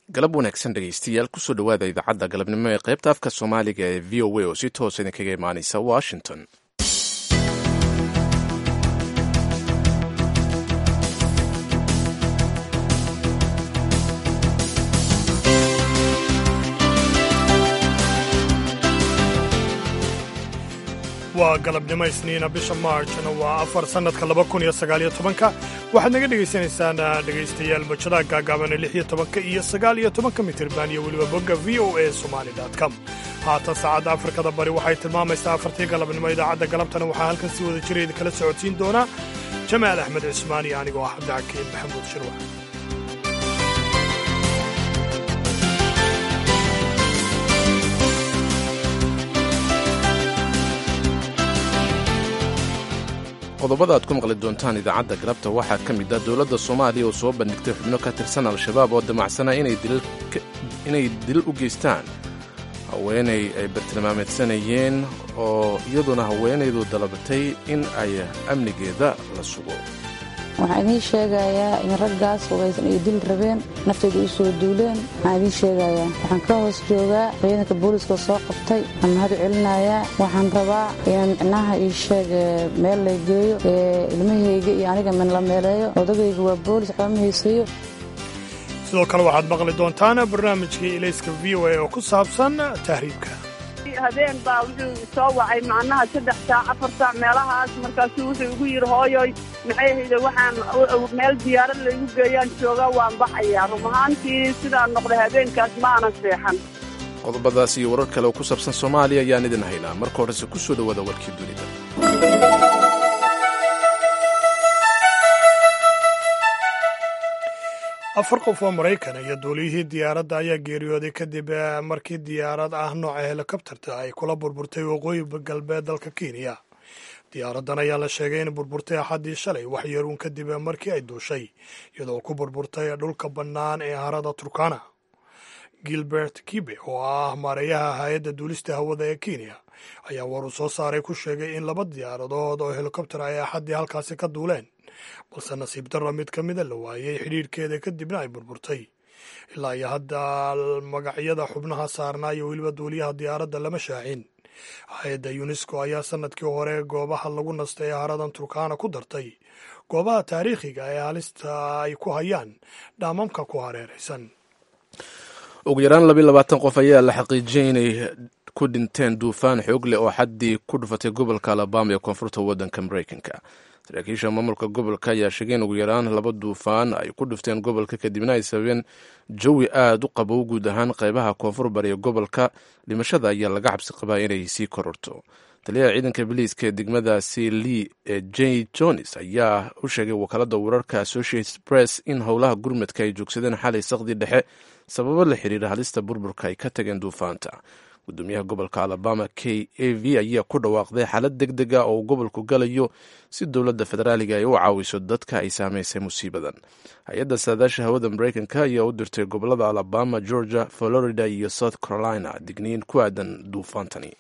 galab wanaagsan dhegaystayaal kusoo dhowaada idaacadda galabnimo ee qaybta afka soomaaliga ee v o a oo si toosa idinkaga imaanaysa washington waa galabnimo isniina bisha maarjna waa afar sannadka laba kun iyo sagaaliyo tobanka waxaad naga dhegaysanaysaan dhegaystayaal bajadaha gaagaaban ee lix iyo tobanka iyo sagaal iyo tobanka mitirban iyo weliba bogga v o a somali com haatan saacadda afrikada bari waxay tilmaamaysaa afartii galabnimo idaacadda galabtana waxaa halkan si wada jira idinkala socodsiin doonaa jamaal axmed cismaan iyo anigoo ah cabdixakiin maxamuud shirwax qodobada aad ku maqli doontaan idaacadda galabta waxaa ka mid ah dowladda soomaaliya oo soo bandhigtay xubno ka tirsan al-shabaab oo damacsana inay dil u geystaan haweenay ay bartilmaameedsanayeen oo iyaduna haweenaydu dalabatay in ay amnigeeda la sugo waxaan idiin sheegayaa in raggaas hubaysan ay dil rabeen naftayda u soo duuleen waxaan idiin sheegayaa waxaan ka hoos joogaa ciidanka booliiska soo qabtay aan mahad u celinayaa waxaan rabaa inaan micnaha ii sheeg meel la geeyo ilmahayga iyo aniga min la meeleeyo odagayga waa boolis waxba ma haysayo sidoo kale waxaad maqli doontaan barnaamijkii ilayska v o a oo ku saabsan tahriibka habeen baa wuxuu soo wacay macnaha saddex saac afar saac meelahaas markaasuu wuxuu igu yidhi hooyoy maxay hayde waxaan meel diyaarad laygu geeyaan joogaa waan baxayaa rum ahaantii sidaan noqday habeenkaas ma aanan seexan qodobadaas iyo warar kale oo ku saabsan soomaaliya ayaan idin haynaa marka horese ku soo dhowaada warkii dunida afar qof oo maraykana iyo duuliyihii diyaaradda ayaa geeriyooday kadib markii diyaarad ah nooca helikobterta ay kula burburtay waqooyi galbeed dalka kenya diyaaraddan ayaa la sheegay in burburtay axaddii shalay wax yaruun kadib markii ay duushay iyadoo ku burburtay dhulka bannaan ee harada turkana gilbert kibe oo ah maareeyaha hay-adda duulista hawada ee kenya ayaa war uu soo saaray ku sheegay in laba diyaaradood oo helikobter ay axaddii halkaasi ka duuleen balse nasiib darro mid ka mida la waayey xidhiirhkeeda kadibna ay burburtay ilaa iyo hadda magacyada xubnaha saarnaa iyo weliba duuliyaha diyaaradda lama shaacin hay-adda yunesko ayaa sanadkii hore goobaha lagu nastay ee haradan turkana ku dartay goobaha taariikhiga ee halista ay ku hayaan dhaamamka ku hareeraysan ugu yaraan labiy labaatan qof ayaa la xaqiijiyey inay ku dhinteen duufaan xoog leh oo xaddii ku dhufatay gobolka alabama ee koonfurta waddanka maraykanka saraakiisha maamulka gobolka ayaa sheegay in ugu yaraan laba duufaan ay ku dhufteen gobolka kadibna ay sababeen jawi aad u qabow guud ahaan qaybaha koonfur bariya gobolka dhimashada ayaa laga cabsi qabaa inay sii kororto taliyaha ciidanka biliiska ee degmadaasi lee ee j jones ayaa u sheegay wakaalada wararka associated press in howlaha gurmadka ay joogsadeen xalay saqdii dhexe sababo la xiriira halista burburka ay ka tageen duufaanta gudoomiyaha gobolka alabama k a v ayaa ku dhawaaqday xaalad deg deg a oo uu gobolku galayo si dowladda federaaliga ay u caawiso dadka ay saamaysay musiibadan hay-adda saadaasha hawada maraykanka ayaa u dirtay gobolada alabama georgia florida iyo south carolina digniin ku aadan duufaantani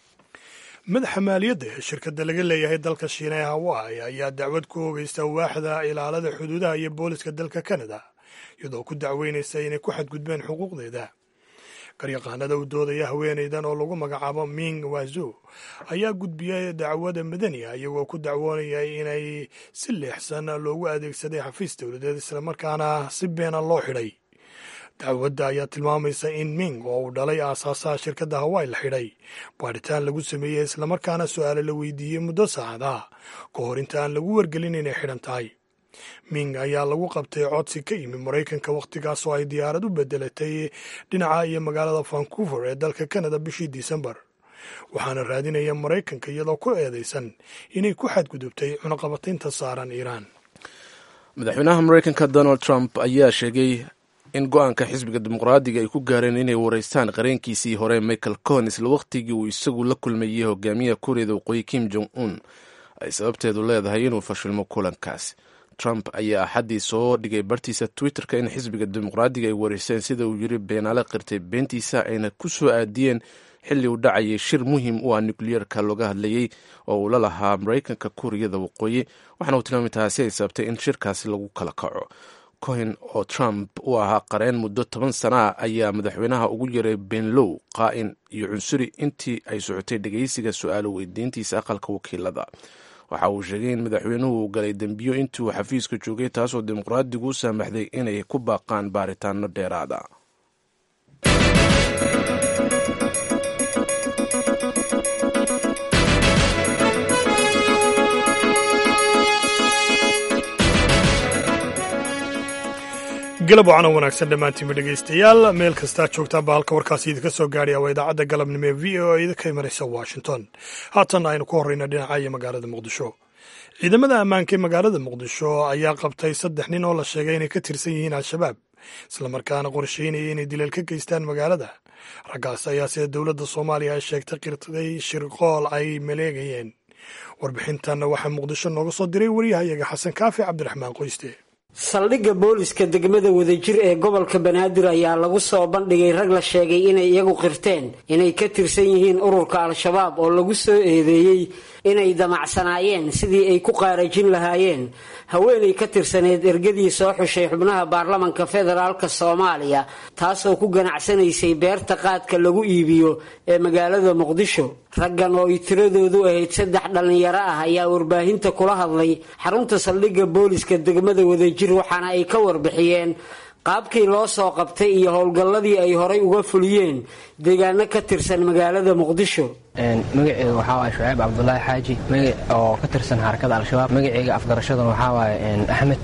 madaxa maaliyadda ee shirkadda laga leeyahay dalka shiina ee hawaii ayaa dacwad ku ogeysta waaxda ilaalada xuduudaha iyo booliska dalka canada iyadoo ku dacweynaysa inay ku xadgudbeen xuquuqdeeda garyaqaanada u doodaya haweenaydan oo lagu magacaabo ming wazo ayaa gudbiyay dacwada madaniga iyagoo ku dacwoonaya inay si leexsan loogu adeegsaday xafiis dowladeed islamarkaana si beena loo xidhay dacwadda ayaa tilmaamaysa in ming oo uu dhalay aasaasaha shirkadda hawaii la xidhay baadhitaan lagu sameeyey islamarkaana su-aale la weydiiyey muddo saacadaha ka hor inta aan lagu wargelin inay xidhan tahay ming ayaa lagu qabtay codsi ka yimi maraykanka wakhtigaas oo ay diyaarad u bedelatay dhinaca iyo magaalada vancouver ee dalka canada bishii disembar waxaana raadinaya maraykanka iyadoo ku eedaysan inay ku xadgudubtay cunaqabataynta saaran iiraan madaxweynaha maraykanka donald trump ayaa sheegay in go-aanka xisbiga dimuqraadiga ay ku gaareen inay wareystaan qareenkiisii hore michael cohn isla wakhtigii uu isagu la kulmayey hogaamiyaha kuuriyada waqooyi kim jong un ay sababteedu leedahay inuu fashilmo kulankaas trump ayaa axaddii soo dhigay bartiisa twitterka in xisbiga dimuqraadiga ay wareyseen sida uu yiri beenaale qirtay beentiisa ayna ku soo aadiyeen xilli uu dhacayay shir muhiim u ah nukliyeerka looga hadlayey oo uu la lahaa maraykanka kuuriyada waqooyi waxaana uu tilmaamay taasi ay sababtay in shirkaasi lagu kala kaco cohen oo trump u ahaa qareen muddo toban sana ah ayaa madaxweynaha ugu yaray benlow qaa'in iyo cunsuri intii ay socotay dhegeysiga su-aalo weydiintiisa aqalka wakiilada waxa uu sheegay in madaxweynuhu galay dembiyo intii uu xafiiska joogay taasoo dimuqraadigu u saamaxday inay ku baaqaan baaritaano dheeraada galab wacan wanaagsan dhammaantiinba dhegaystayaal meel kastaa joogtaanba halka warkaasi idinka soo gaadhaya waa idaacadda galabnimo ee v o a idinka imanaysa washington haatan aynu ku horreyna dhinaca iyo magaalada muqdisho ciidamada ammaanka ee magaalada muqdisho ayaa qabtay saddex nin oo la sheegay inay ka tirsan yihiin al-shabaab islamarkaana qorsheynaya inay dileel ka geystaan magaalada raggaas ayaa sida dowladda soomaaliya ay sheegtay qirtay shirqool ay maleegayeen warbixintanna waxaa muqdisho nooga soo diray waryahayaga xasan kaafi cabdiraxmaan qoyste saldhigga booliska degmada wadajir ee gobolka banaadir ayaa lagu soo bandhigay rag la sheegay inay iyagu qirteen inay ka tirsan yihiin ururka al-shabaab oo lagu soo eedeeyey inay damacsanaayeen sidii ay ku qaarajin lahaayeen haweenay ka tirsaneed ergadii soo xushay xubnaha baarlamanka federaalk soomaaliya taasoo ku ganacsanaysay beerta qaadka lagu iibiyo ee magaalada muqdisho raggan oo ay tiradoodu ahayd saddex dhallinyaro ah ayaa warbaahinta kula hadlay xarunta saldhigga booliska degmada wadajir waxaana ay ka warbixiyeen qaabkii loo soo qabtay iyo howlgalladii ay horay uga fuliyeen deegaano ka tirsan magaalada muqdisho magaceyga waxaa waay shuceyb cabdulaahi xaaji magac oo ka tirsan xarakada al-shabaab magaceyga afgarashaduna waxaa waaye axmed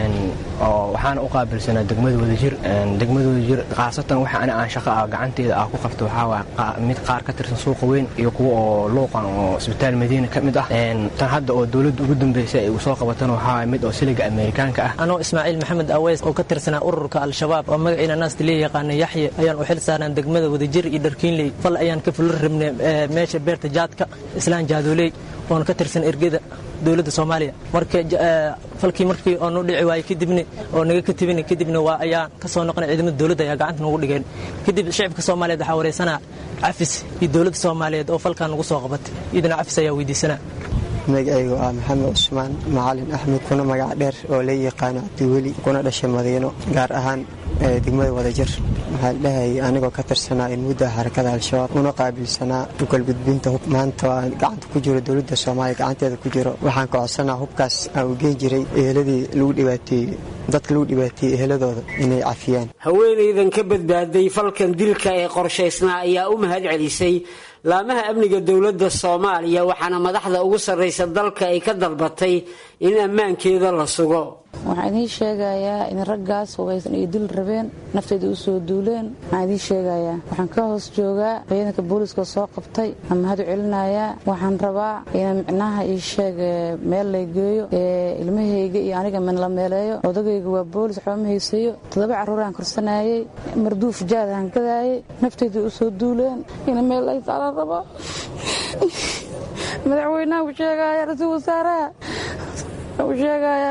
oo waxaana u qaabilsanaa degmada wadajir degmada wadajir khaasatan waxa ani aan shaqa ah gacanteeda ah ku qabto waxaa waay mid qaar ka tirsan suuqa weyn iyo kuwa oo luuqan oo isbitaal madiina ka mid ah tan hadda oo dowladda ugu dambeysay ay soo qabatana waxaa waay mid oo siliga ameerikaanka ah anoo ismaaciil maxamed aweys oo ka tirsanaa ururka al-shabaab oo magaciina naasta lee yaqaana yaxye ayaan u xil saarnaan degmada wadajir iyo dharkiinley fal ayaan ka fulin rabnay meesha beerta jaadka islaan jaadooley oon ka tirsan ergada dowladda soomaaliya marka falkii markii oo noo dhici waayey kadibna oo naga ka tibina kadibna waa ayaan ka soo noqonay ciidamada dowladda ayaa gacanta nagu dhigeen kadib shicibka soomaaliyeed waxaa wareysanaa cafis iyo dowladda soomaaliyeed oo falkaa nagu soo qabatay iyadana cafis ayaa weydiisanaa magacaygu ah maxamed cusmaan macalin axmed kuna magac dheer oo la yaqaano cabdiweli kuna dhashay madiino gaar ahaan degmada wadajir waxaa dhahayay anigoo ka tirsanaa in mudda xarakada al-shabaab una qaabilsanaa ugalgudbinta hub maanta waa gacanta ku jiro dowladda soomaaliya gacanteeda ku jiro waxaan ka codsanaa hubkaas aan u geen jiray eheladii lagu dhibaateeyey dadka lagu dhibaateeyey eheladooda inay cafiyaan haweenaydan ka badbaaday falkan dilka ee qorshaysnaa ayaa u mahad celisay laamaha amniga dowladda soomaaliya waxaana madaxda ugu sarraysa dalka ay ka dalbatay in ammaankeeda la sugo waxaan idiin sheegayaa in raggaas hubaysan ay dil rabeen nafteyda u soo duuleen waxaan idiin sheegayaa waxaan ka hoos joogaa ciidanka booliiska soo qabtay aan mahad u celinayaa waxaan rabaa in micnaha ii sheeg meel lay geeyo ee ilmahayga iyo aniga min la meeleeyo odagayga waa boolis waxba ma haysayo toddoba carruuraan korsanayey marduuf jaad aan gadaayey nafteyda u soo duuleen in meel lay saaran rabo madaxweynaha u sheegaya ra-iisul wasaaraha u sheegaya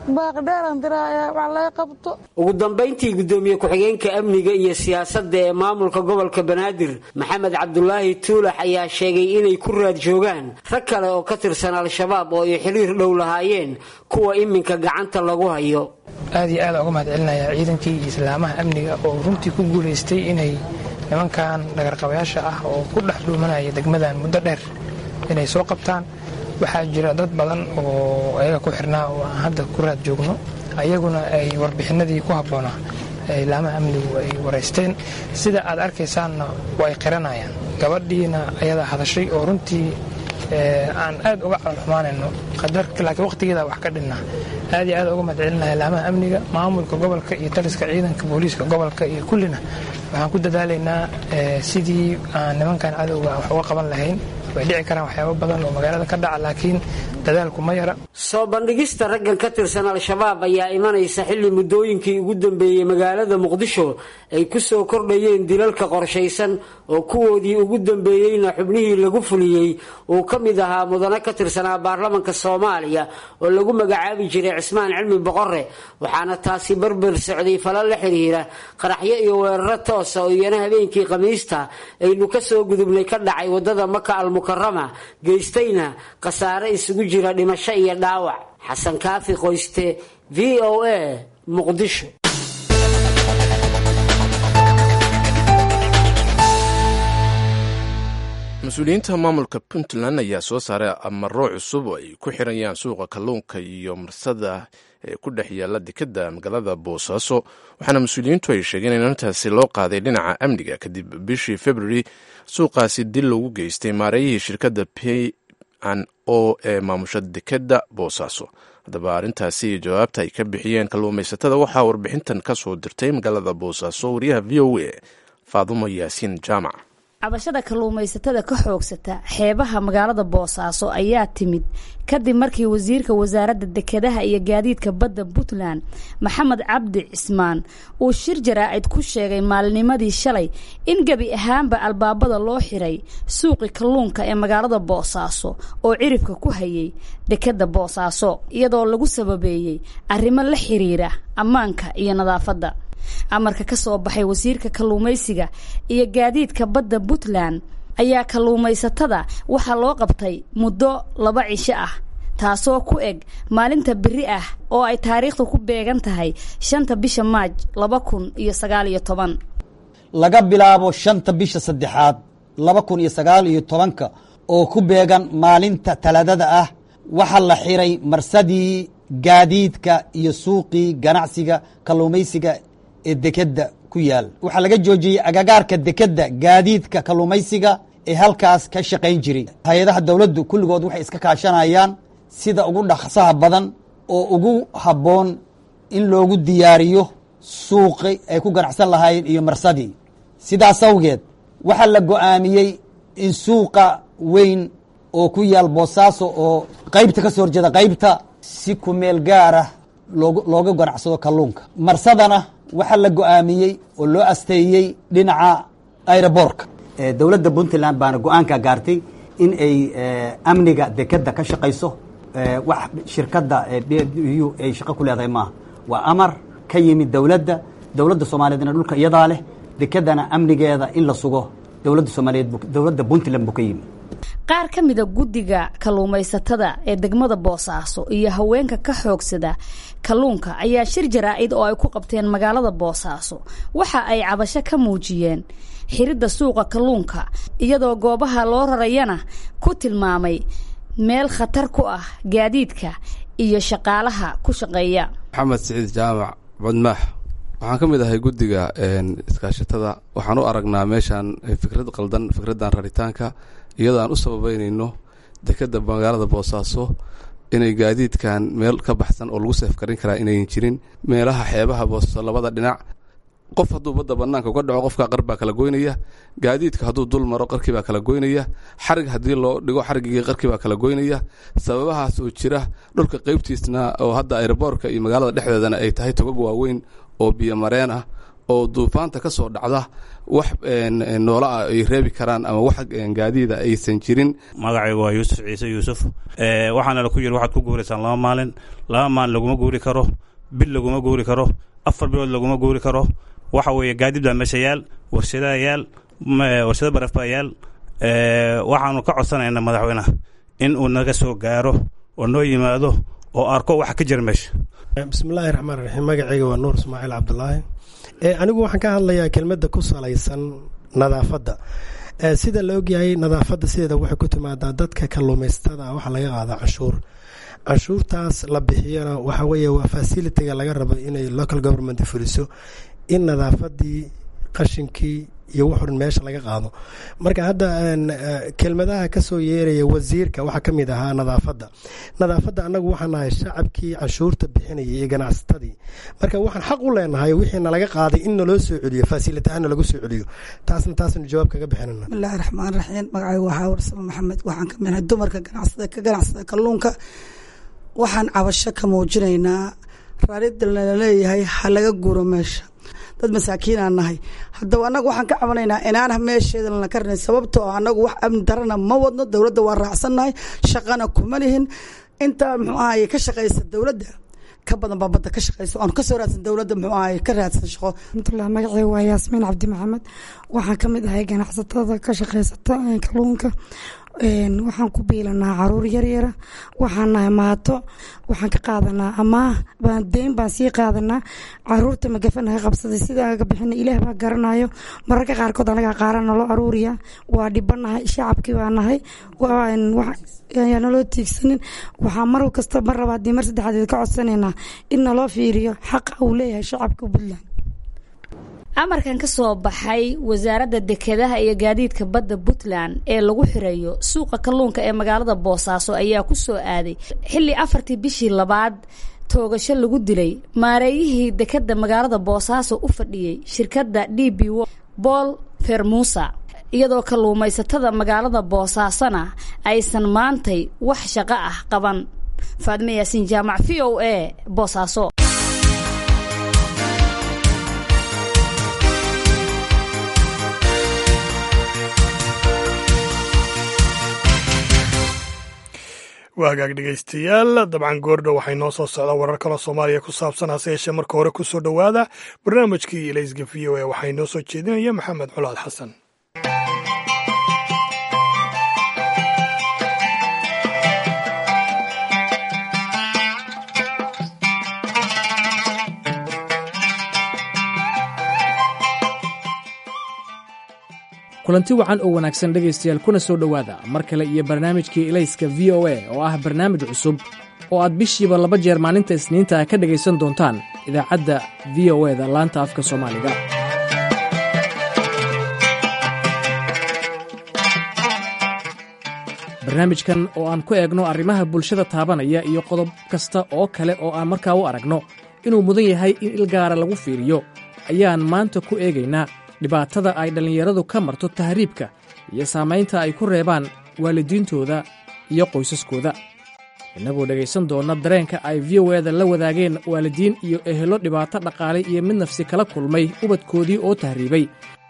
ugu dambayntii gudoomiye ku-xigeenka amniga iyo siyaasadda ee maamulka gobolka banaadir maxamed cabdulaahi tuulax ayaa sheegay inay ku raad joogaan rag kale oo ka tirsan al-shabaab oo ay xiriir dhow lahaayeen kuwa iminka gacanta lagu hayo aad iyo aada uga mahad celinayaa ciidankii iyo islaamaha amniga oo runtii ku guulaystay inay nimankan dhagarqabayaasha ah oo ku dhex dhuumanaya degmadan muddo dheer inay soo qabtaan waxaa jira dad badan oo ayaga ku xirnaa oo aan hadda ku raad joogno ayaguna ay warbixinadii ku habboonaa laamaha amnigu ay waraysteen sida aad arkaysaanna way qiranayaan gabadhiina ayadaa hadashay oo runtii aan aad uga calolxumaanayno laakiin waqtigeeda wax ka dhinna aad iyo aad uga mahadcelinaya laamaha amniga maamulka gobolka iyo taliska ciidanka booliiska gobolka iyo kullina waxaan ku dadaalaynaa sidii aan nimankan cadowga wax uga qaban lahayn way dhici karaan waxyaabo badan oo magaalada ka dhaca laakiin dadaalku ma yara soo bandhigista raggan ka tirsan al-shabaab ayaa imanaysa xilli muddooyinkii ugu dambeeyey magaalada muqdisho ay ku soo kordhayeen dilalka qorshaysan oo kuwoodii ugu dambeeyeyna xubnihii lagu fuliyey uu ka mid ahaa mudane ka tirsanaa baarlamanka soomaaliya oo lagu magacaabi jiray cismaan cilmi boqore waxaana taasi barbar socday fala la xiriira qaraxyo iyo weeraro toosa oo iyana habeenkii khamiista aynu ka soo gudubnay ka dhacay wadada maka almukarama geystayna khasaare isugu jira dhimasho iyo dhaawac xasan kaafi qoyste v o a muqdisho mas-uuliyiinta maamulka puntland ayaa soo saaray amaro cusub oo ay ku xirayaan suuqa kalluunka iyo marsada ee ku dhex yaalla dekadda magaalada boosaaso waxaana mas-uuliyiintu ay sheegeen in arrintaasi loo qaaday dhinaca amniga kadib bishii february suuqaasi dil loogu geystay maareeyihii shirkadda p n o ee maamusha dekadda boosaaso haddaba arrintaasi iyo jawaabta ay ka bixiyeen kalluumaysatada waxaa warbixintan ka soo dirtay magaalada boosaaso wariyaha v o a faadumo yaasiin jaamac cabashada kalluumaysatada ka xoogsata xeebaha magaalada boosaaso ayaa timid kadib markii wasiirka wasaaradda dekedaha iyo gaadiidka badda puntland maxamed cabdi cismaan uu shir jaraa'id ku sheegay maalinimadii shalay in gebi ahaanba albaabada loo xiray suuqi kalluunka ee magaalada boosaaso oo ciribka ku hayay dekedda boosaaso iyadoo lagu sababeeyey arrimo la xiriira ammaanka iyo nadaafadda amarka ka soo baxay wasiirka kalluumaysiga iyo gaadiidka badda puntland ayaa kalluumaysatada waxaa loo qabtay muddo laba cisho ah taasoo ku eg maalinta beri ah oo ay taariikhdu ku beegan tahay shanta bisha maaj laba kun iyo sagaal iyo toban laga bilaabo shanta bisha saddexaad laba kun iyo sagaal iyo tobanka oo ku beegan maalinta talaadada ah waxaa la xiray marsadii gaadiidka iyo suuqii ganacsiga kalluumaysiga ee dekedda ku yaal waxaa laga joojiyey agagaarka dekedda gaadiidka kalluumaysiga ee halkaas ka shaqayn jiray hay-adaha dowladdu kulligood waxay iska kaashanayaan sida ugu dhaqsaha badan oo ugu habboon in loogu diyaariyo suuqi ay ku ganacsan lahaayeen iyo marsadii sidaas awgeed waxaa la go'aamiyey in suuqa weyn oo ku yaal boosaaso oo qaybta ka soo horjeeda qaybta si kumeel gaara looga ganacsado kalluunka marsadana waxaa la go'aamiyey oo loo asteeyey dhinaca airobortka dowladda puntland baana go-aanka gaartay in ay amniga dekedda ka shaqayso wax shirkadda ay shaqo ku leedahay maaha waa amar ka yimid dowladda dowladda soomaaliyeedna dhulka iyadaa leh dekeddana amnigeeda in la sugo dowladda soomaaliyeed dowladda puntland buu ka yimid qaar ka mida guddiga kalluumaysatada ee degmada boosaaso iyo haweenka ka xoogsada kalluunka ayaa shir jaraa-id oo ay ku qabteen magaalada boosaaso waxa ay cabasho ka muujiyeen xiridda suuqa kalluunka iyadoo goobaha loo rarayana ku tilmaamay meel khatar ku ah gaadiidka iyo shaqaalaha ku shaqeeya maxamed siciid jaamac badmaax waxaan ka mid ahay guddiga iskaashatada waxaan u aragnaa meeshaan fikrad qaldan fikraddan raritaanka iyadoo aan u sababeynayno dekedda magaalada boosaaso inay gaadiidkan meel ka baxsan oo lagu seefkarin karaa inayn jirin meelaha xeebaha boosaaso labada dhinac qof hadduu badda banaanka uga dhaco qofka qar baa kala goynaya gaadiidka hadduu dul maro qarkii baa kala goynaya xarig haddii loo dhigo xarigii qarkii baa kala goynaya sababahaas oo jira dhulka qeybtiisna oo hadda aeroboorka iyo magaalada dhexdeedana ay tahay togag waaweyn oo biyo mareen ah oo duufaanta ka soo dhacda wax noola ah ay reebi karaan ama wax gaadiida aysan jirin magacaygu waa yuusuf ciise yuusuf waxaana la ku yiri waxaad ku guuraysaan laba maalin laba maalin laguma guuri karo bil laguma guuri karo afar bilood laguma guuri karo waxa weeye gaadiid baa meesha yaal warshadaa yaal warshado baraf baa yaal waxaanu ka codsanaynaa madaxweyneha in uu naga soo gaaro oo noo yimaado oo arko waxa ka jira meesha bismillaahi raxmaan raxiim magacayga waa nuur ismaaciil cabdulaahi anigu waxaan ka hadlayaa kelmadda ku salaysan nadaafadda sida la ogyahay nadaafadda sideeda waxay ku timaadaa dadka kalluumaysatada waxaa laga qaadaa canshuur canshuurtaas la bixiyana waxa weeye waa fasilitiga laga rabo inay local government fuliso in nadaafadii qashinkii iyo wuxuun meesha laga qaado marka hadda kelmadaha kasoo yeeraya wasiirka waxaa ka mid ahaa nadaafadda nadaafadda annagu waxaan nahay shacabkii canshuurta bixinayay iyo ganacsatadii marka waxaan xaq u leenahay wixii nalaga qaaday in naloo soo celiyo faasilitahaan nalagu soo celiyo taasna taasnu jawaab kaga bixinana bismillahi raxmaan raxiim magacaygu waxaa warsamo maxamed waxaan ka midnahay dumarka ganacsada ka ganacsada kalluunka waxaan cabasho ka muujinaynaa raarida laleeyahay ha laga guuro meesha dad masaakiinaan nahay haddaba annagu waxaan ka cabanaynaa inaanah meesheeda lana karnayn sababtoo annagu wax amni darana ma wadno dowladda waa raacsannahay shaqana kuma lihin intaa muxuu ahaye ka shaqaysa dowladda ka badan baa badda ka shaqaysa oon kasoo raadsan dowladda muxuu ahaye ka raadsan shaqo raxmatullah magacayga waa yaasmiin cabdi maxamed waxaan ka mid ahay ganacsatada ka shaqaysata kalluunka waxaan ku biilanaa caruur yaryara waxaan nahay maato waxaan ka qaadanaa amaah deyn baan sii qaadanaa caruurta magafa naga qabsaday sidaan aga bixina ilaah baa garanayo mararka qaarkood anagaa qaara naloo aruuriya waa dhibanahay shacabkii baa nahay yaa naloo tiigsanin waxaa mar kasta mar labaad mar saddexaad ka codsanaynaa in naloo fiiriyo xaqa uu leeyahay shacabka puntland amarkan ka soo baxay wasaaradda dekedaha iyo gaadiidka badda puntland ee lagu xirayo suuqa kalluunka ee magaalada boosaaso ayaa ku soo aaday xilli afartii bishii labaad toogasho lagu dilay maareeyihii dekeda magaalada boosaaso u fadhiyey shirkadda d b bool fermusa iyadoo kalluumaysatada magaalada boosaasona aysan maantay wax shaqo ah qaban faadme yaasiin jaamac v o a boosaaso waa hagaag dhegaystayaal dabcan goordhow waxay noo soo socdaa warar kaloo soomaaliya ku saabsan hase yeeshee marka hore ku soo dhowaada barnaamijkii ilayska v o a waxay noo soo jeedinaya maxamed culaad xasan kulanti wacan oo wanaagsan dhegaystayaal kuna soo dhowaada mar kale iyo barnaamijkii ilayska v o a oo ah barnaamij cusub oo aad bishiiba laba jeer maalinta isniinta ka dhegaysan doontaan idaacadda v o e da laanta afka soomaaliga barnaamijkan oo aan ku eegno arrimaha bulshada taabanaya iyo qodob kasta oo kale oo aan markaa u aragno inuu mudan yahay in ilgaara lagu fiiriyo ayaan maanta ku eegaynaa dhibaatada ay dhallinyaradu ka marto tahriibka iyo saamaynta ay ku reebaan waalidiintooda iyo qoysaskooda innagoo dhegaysan doonna dareenka ay v o eda la wadaageen waalidiin iyo ehelo dhibaato dhaqaale iyo mid nafsi kala kulmay ubadkoodii oo tahriibay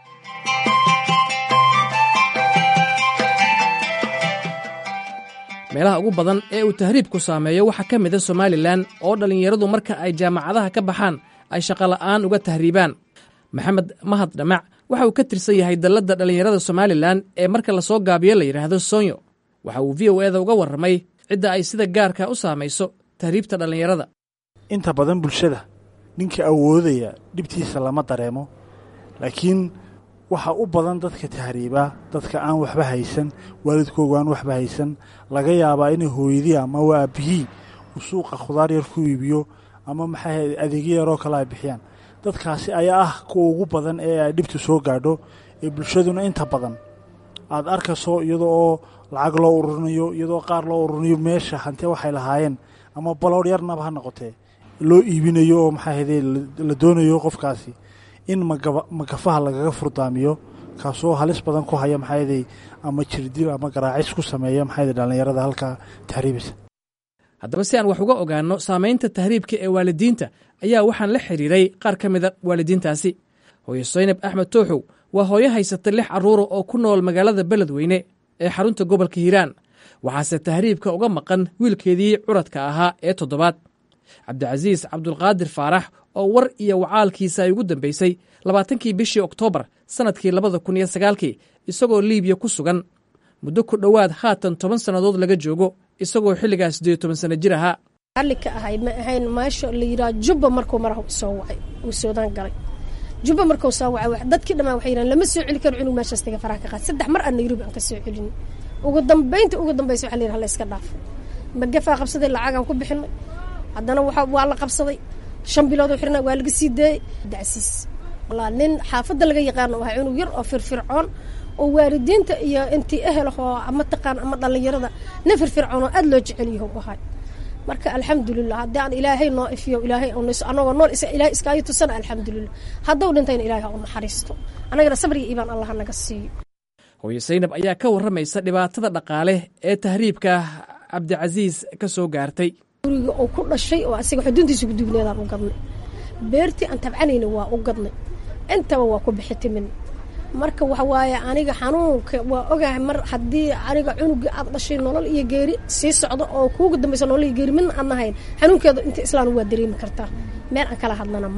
meelaha ugu badan ee uu tahriibku saameeyo waxaa ka mida somalilan oo dhallinyaradu marka ay jaamacadaha ka baxaan ay shaqola'aan uga tahriibaan maxamed mahad dhamac waxa uu ka tirsan yahay dalladda dhallinyarada somalilan ee marka lasoo gaabiyo la yidhaahdo sonyo waxa uu v o eda uga warramay cidda ay sida gaarka u saamayso tahriibta dhallinyarada inta badan bulshada ninka awoodaya dhibtiisa lama dareemo laakiin waxa u badan dadka tahriibaa dadka aan waxba haysan waalidkoogu aan waxba haysan laga yaabaa inay hooyadii ama waa aabihii uu suuqa khudaar yar ku iibiyo ama maxay adeegyo yaroo kale ay bixiyaan dadkaasi ayaa ah kuwa ugu badan ee ay dhibtu soo gaadho ee bulshaduna inta badan aada arkayso iyadoo oo lacag loo ururinayo iyadoo qaar loo ururinayo meesha hante waxay lahaayeen ama baloor yarnaba ha noqotee loo iibinayo oo maxaa haydee la doonayo qofkaasi in magafaha lagaga furdaamiyo kaasoo halis badan ku haya maxaa haydee ama jirdil ama garaacis ku sameeya maxaa haydee dhallinyarada halkaa tahriibisa haddaba si aan wax uga ogaanno saamaynta tahriibka ee waalidiinta ayaa waxaan la xidhiiray qaar ka mida waalidiintaasi hooye saynab axmed tooxow waa hooyo haysata lix carruura oo ku nool magaalada beledweyne ee xarunta gobolka hiiraan waxaase tahriibka uga maqan wiilkeedii curadka ahaa ee toddobaad cabdicasiis cabdulqaadir faarax oo war iyo wacaalkiisa ay ugu dambaysay labaatankii bishii oktoobar sannadkii labada kun iyo sagaalkii isagoo liibiya ku sugan muddo ku dhowaad haatan toban sannadood laga joogo isagoo xilligaas siddeed toban sanno jir ahaa ka ahay ma ahayn maasha la yidhaha jubba markuu maraha soo wacay uu soodaan galay jubba markuu soo wacay dadkii dhammaan waxay yidhahan lama soo celi karo cunug meeshaas taga faraha ka qaad saddex mar aan nairobi aan ka soo celin ugu dambaynta ugu dambaysa waxaa la yidhaha la iska dhaafo magafaa qabsaday lacagaan ku bixinay haddana waxa waa la qabsaday shan bilood oo xirna waa laga sii daayey dacsiis walaa nin xaafadda laga yaqaano ahaa cunug yar oo firfircoon oo waalidiinta iyo intii ehelahoo ama taqaan ama dhallinyarada nin firfircoon oo aad loo jecel yaho u ahay marka alxamdulilah haddii aan ilaahay noo ifiyo ilaahay anagoo nool ilahay iskaayo tusana alxamdulilah hadduu dhintayna ilahay ha u naxariisto annagana sabriga iibaan allah naga siiyo hooye saynab ayaa ka warramaysa dhibaatada dhaqaale ee tahriibka cabdicasiis ka soo gaartay guriga oo ku dhashay oo asiga xuduuntiisa gudubneedaan u gadnay beertii aan tabcanayna waa u gadnay intaba waa ku bixitimin marka waxa waaye aniga xanuunka waa ogahay mar haddii aniga cunuga aad dhashay nolol iyo geeri sii socdo oo kuuga dambaysa nolol iyo geeri midna aan nahayn xanuunkeeda inta islaan waa dareemi kartaa meel aan kala hadlana male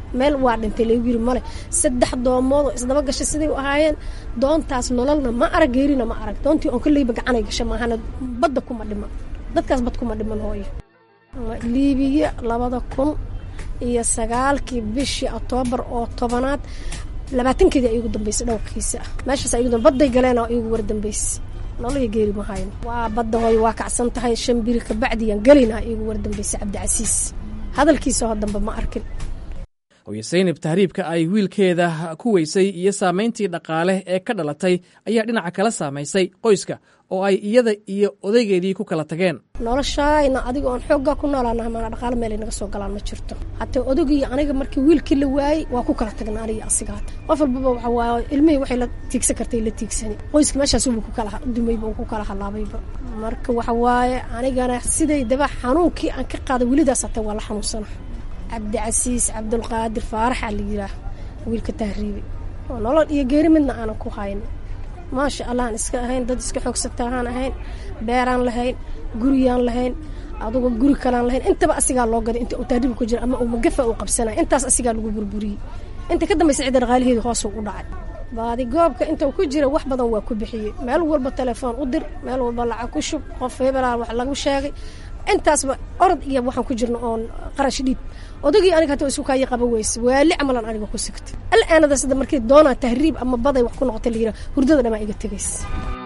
meel waa dhintay lagu yiri male saddex doomood oo isdaba gashay siday u ahaayeen doontaas nololna ma arag geerina ma arag doontii oon koleyba gacanay gashay maahana badda kuma dhiman dadkaas bad kuma dhiman hooyo liibiya labada kun iyo sagaalkii bishii oktoobar oo tobanaad labaatankeedii ay igu dambeysay dhowrkiisa ah meeshaas ay igu badday galeen oo igu wardambeysay nololii geeri ma hayno waa badda hooyo waa kacsan tahay shan biri kabacdiyaan gelinaa igu wardambeysay cabdicasiis hadalkiisa oo dambe ma arkin hooye saynab tahriibka ay wiilkeeda ku weysay iyo saamayntii dhaqaale ee ka dhalatay ayaa dhinaca kala saamaysay qoyska oo ay iyada iyo odaygeedii ku kala tageen noloshaayna adiga oon xooggaa ku noolaanaha mana dhaqaale meelay naga soo galaan ma jirto hataa odagii aniga markii wiilkii la waayey waa ku kala tagna aniga asiga hata qof walbaba waxa waaye ilmihii waxay la tiigsan kartay la tiigsani qoyska meeshaas uu ku kala dumayba uu ku kala halaabayba marka waxa waaye anigana sidaydaba xanuunkii aan ka qaaday welidaas hataa waa la xanuunsana cabdicasiis cabdulqaadir faaraxa la yiraa wiilka tahriibi oo nolol iyo geeri midna aanan ku hayn maasha allahan iska ahayn dad iska xoogsatahaan ahayn beeraan lahayn guriyaan lahayn adugu guri kalaan lahayn intaba asigaa loo gaday inta uu tahriibi ku jira ama uu magafa uu qabsanaya intaas asigaa lagu burburiyey inta ka dambaysa cidda dhaqaalaheedu hoosuu u dhacay baadi goobka inta ku jira wax badan waa ku bixiyey meel walba telefoon u dir meel walba lacag ku shub qof hebelaa wax lagu sheegay intaasba orod iyo waxaan ku jirna oon qarash dhiib odagii aniga hata isu kaayi qaba weyse waali camalan aniga ku sigtay alaanada sida markii doonaa tahriib ama baday wax ku noqotay la yiraa hurdada dhamaa iga tegaysa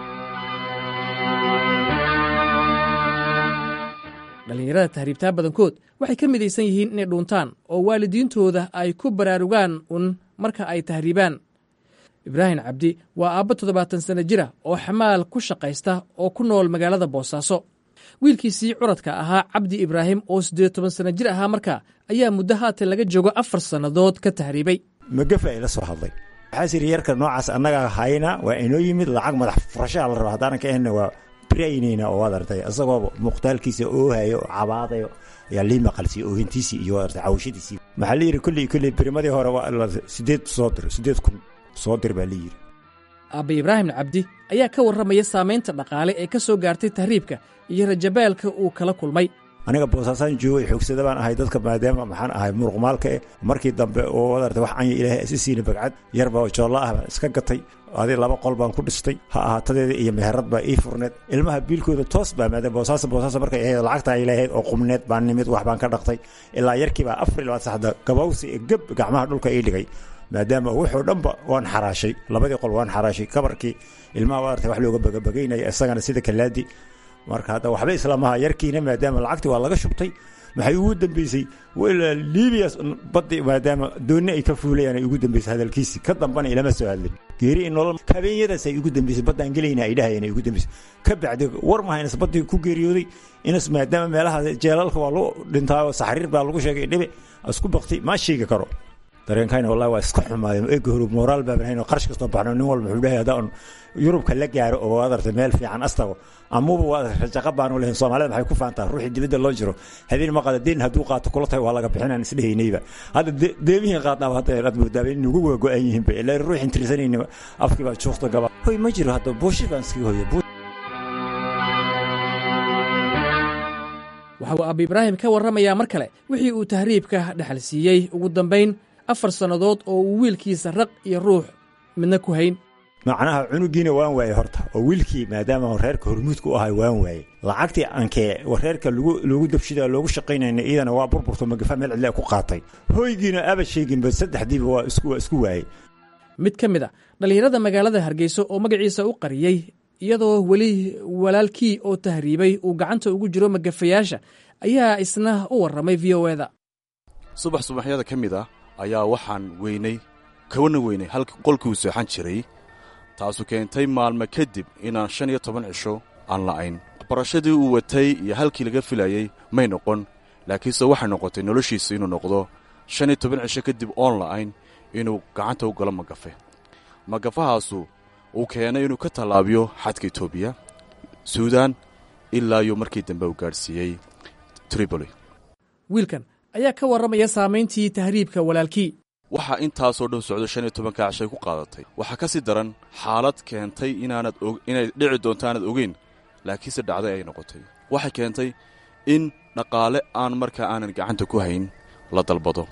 dhallinyarada tahriibtaa badankood waxay ka midaysan yihiin inay dhuuntaan oo waalidiintooda ay ku baraarugaan un marka ay tahriibaan ibraahim cabdi waa aabba toddobaatan sanno jira oo xamaal ku shaqaysta oo ku nool magaalada boosaaso wiilkiisii curadka ahaa cabdi ibraahim oo siddeed toban sanno jir ahaa markaa ayaa muddo haatan laga joogo afar sannadood ka tahriibay magafa ila soo hadlay waxaas yidhi yarka noocaas annagaa hayna waa inoo yimid lacag madax furashaa la raba haddaanan ka ahna waa biraynayna oo waad artay isagoo muqtaalkiisa oohayo oo cabaadayo ayaa lii maqalsiiy oohintiisii iyo waad artay cawashadiisii maxaa la yidhi kulley kulley berimadii hore waa sideed soo dir sideed kun soo dir baa la yidhi aabba ibraahim cabdi ayaa ka warramaya saamaynta dhaqaale ee ka soo gaartay tahriibka iyo rajabaalka uu kala kulmay aniga boosaasaan joogay xoogsada baan ahay dadka maadaama maxaan ahay muruqmaalka eh markii dambe oo waad artay wax anya ilaahay isi siina bagcad yarba joolla ah baan iska gatay adi laba qol baan ku dhistay ha ahaatadeeda iyo meherad baa ii furneed ilmaha biilkooda toos baa maadaama boosaasa boosaasa markay ahayd lacagta ay lahayd oo qubneed baan nimid wax baan ka dhaqtay ilaa yarkii baa afar iyo labaad saxda gabawsi ee geb gacmaha dhulka ii dhigay maadaama wuxuu dhanba waan xaraashay labadii qol waan xaraashay kabarkii ilmaha waa artay wax looga bagabagaynaya isagana sida kalaadi marka hadda waxba islamaha yarkiina maadaama lacagtii waa laga shubtay maxay ugu dambeysay libiya baddi maadaama doonni ay ka fuulayaan ay ugu dambeysay hadalkiisii ka dambana ilama soo hadlin geeri in nolol habeenyadaas ay ugu dambeysay baddaan gelayna ay dhahayeen ay ugu dambeysay ka bacdi war maha inas baddii ku geeriyooday inas maadaama meelaha jeelalka waa lagu dhintaa oo saxriir baa lagu sheegay dhibe isku bakti ma sheegi karo dareenkayna wallahi waa iska xumaadeen eega hore moraal baa banayn oo qarash kastoo baxno nin walba wuxuu dhahay haddaan yurubka la gaaro oo waad artay meel fiican astago amuba waad rajaqa baanu lahayn soomaalida maxay ku faantaa ruuxii dibadda loo jiro habeen ma qada deen hadduu qaato kula tahay waa laga bixinaan isdhehaynayba hadda deemihiin qaadnaaba hadda aad moodaaba in ugu waa go-an yihiin ba ilaa ruuxin tirsanayna afkii baa juuqta gaba hoy ma jiro hadda buushi baan iskaga hoya waxa uu abi ibraahim ka warramayaa mar kale wixii uu tahriibka dhexal siiyey ugu dambayn afar sannadood oo uu wiilkiisa raq iyo ruux midna ku hayn macnaha cunugiina waan waayey horta oo wiilkii maadaama reerka hormuudka u ahay waan waayey lacagtii ankee reerka loogu dabshida loogu shaqaynayna iyadana waa burburto magafa meel cidle ku qaatay hoygiina aba sheeginba saddexdiiba waa isku waayey mid ka mid a dhallinyarada magaalada hargeysa oo magaciisa u qariyey iyadoo weli walaalkii oo tahriibay uu gacanta ugu jiro magafayaasha ayaa isna u warramay v o eda subax subaxyada ka mid ah ayaa waxaan weynay kawana weynay halka qolkii uu seexan jiray taasu keentay maalmo kadib inaan shan iyo toban cisho aan la'ayn barashadii uu watay iyo halkii laga filayey may noqon laakiinse waxay noqotay noloshiisa inuu noqdo shan iyo toban cisho kadib oon la'ayn inuu gacanta u galo magafe magafahaasu uu keenay inuu ka tallaabiyo xadka etoobiya suudaan ilaa yuu markii dambe uu gaadhsiiyey triboli wiilkan ayaa ka warramaya saamayntii tahriibka walaalkii waxaa intaasoo dhan socdo shan iyo tobanka cashay ku qaadatay waxaa ka sii daran xaalad keentay inaanad inay dhici doonto aanad ogeyn laakiinse dhacday ay noqotay waxay keentay in dhaqaale aan markaa aanan gacanta ku hayn la dalbado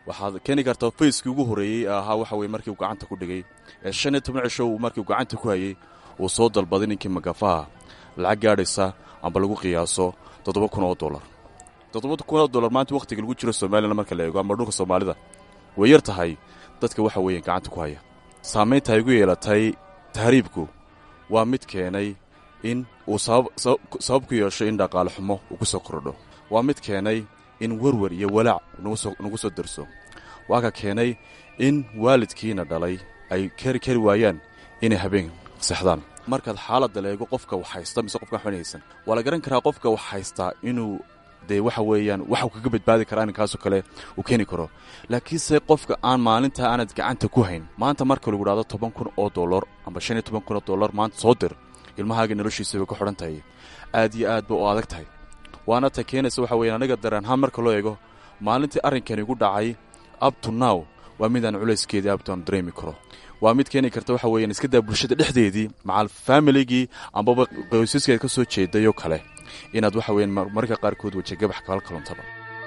waxaad keeni kartaa fayskii ugu horreeyey ee ahaa waxa weye markii uu gacanta ku dhigay ee shan iyo toban cisho uu markii uu gacanta ku hayey uu soo dalbaday ninkii magafaha lacag gaadhaysa amba lagu qiyaaso toddoba kun oo dollar toddoba kun oo dollar maanta wakhtiga lagu jiro somalilan marka la eego amba dhulka soomaalida way yar tahay dadka waxa weeye gacanta ku haya saamaynta ay ugu yeelatay tahriibku waa mid keenay in uu sabab ku yeesho in dhaqaale xumo uu ku soo kordho waa mid keenay in werwer iyo walaac nagu soo darso waa ka keenay in waalidkiina dhalay ay kari kari waayaan inay habeen seexdaan markaad xaaladda leego qofka wax haysta mise qofka waxban haysan waa la garan karaa qofka wax haystaa inuu dee waxa weeyaan waxuu kaga badbaadi karaa arrinkaasoo kale uu keeni karo laakiinse qofka aan maalintaa aanad gacanta ku hayn maanta marka lagu dhahdo toban kun oo dollar amba shan iyo toban kun oo dollar maanta soo dir ilmahaaga noloshiisa bay ku xidhan tahay aad iyo aad ba u adag tahay waana ta keenaysa waxa weyan aniga dareenhaan marka loo eego maalintii arrinkani igu dhacay up to now waa midaan culayskeedii abtoan dareemi karo waa mid keeni karta waxa weeyaan iska daa bulshada dhexdeedii macal faamiligii ambaba qoysaskeed ka soo jeedayoo kale inaad waxa weeyaan mararka qaarkood wajagabax kala kaluntaba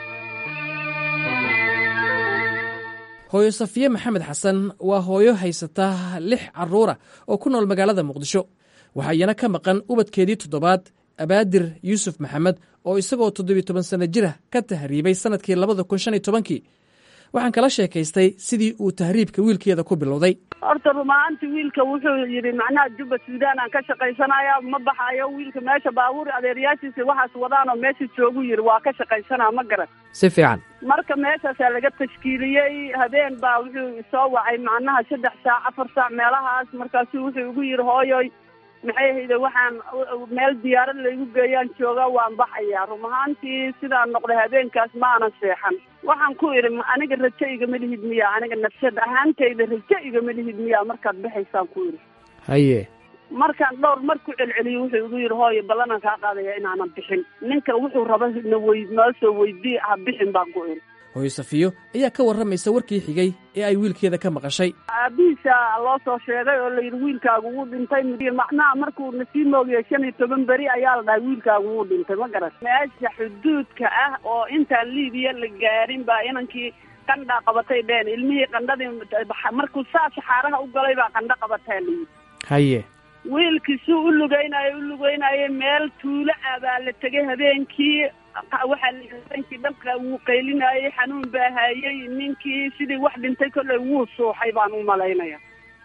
hooyo safiye maxamed xasan waa hooyo haysata lix carruura oo ku nool magaalada muqdisho waxaa iyana ka maqan ubadkeedii toddobaad abaadir yuusuf maxamed oo isagoo toddobiyo toban sanno jira ka tahriibay sannadkii labada kun shan iyo tobankii waxaan kala sheekaystay sidii uu tahriibka wiilkeeda ku bilowday horta rumaanti wiilka wuxuu yidhi macnaha jubba suudaan aan ka shaqaysanaya ma baxayo wiilka meesha baabuur adeeryaashiisa waxaas wadaanoo meesha joogu yidhi waa ka shaqaysanaa ma garan si fiican marka meeshaasaa laga tashkiiliyey habeen baa wuxuu soo wacay macnaha saddex saac afar saac meelahaas markaasu wuxuu igu yidhi hooyoy maxay ahayde waxaan meel diyaarad laygu geeyaan jooga waan baxayaa rum ahaantii sidaan noqday habeenkaas ma aanan seexan waxaan ku idhi aniga rajo igama lihid miya aniga nafsad ahaantayda rajo igama lihid miya markaad baxaysaan ku idhi haye markaan dhowr mar ku celceliyo wuxuu igu yidhi hooyo ballanaan kaa qaadaya inaanan bixin ninka wuxuu raba na wey noo soo weydii ha bixin baan ku idhi hooyo safiyo ayaa ka warramaysa warkii xigay ee ay wiilkeeda ka maqashay aabihiisa loo soo sheegay oo layidhi wiilkaagu wuu dhintay macnaha markuu nasii moogaya shan iyo toban beri ayaa la dhahay wiilkaagu wuu dhintay ma garan meesha xuduudka ah oo intaan liibiya la gaarin baa inankii qandhaa qabatay dheen ilmihii qandhadii markuu saa saxaaraha u galay baa qandho qabataa layidhi haye wiilkii suu u lugaynayo u lugaynayo meel tuulo ah baa la tegay habeenkii waxaa habeenkii dhabka wuu qaylinayey xanuun baa hayey ninkii sidii wax dhintay kolley wuu suuxay baan u malaynaya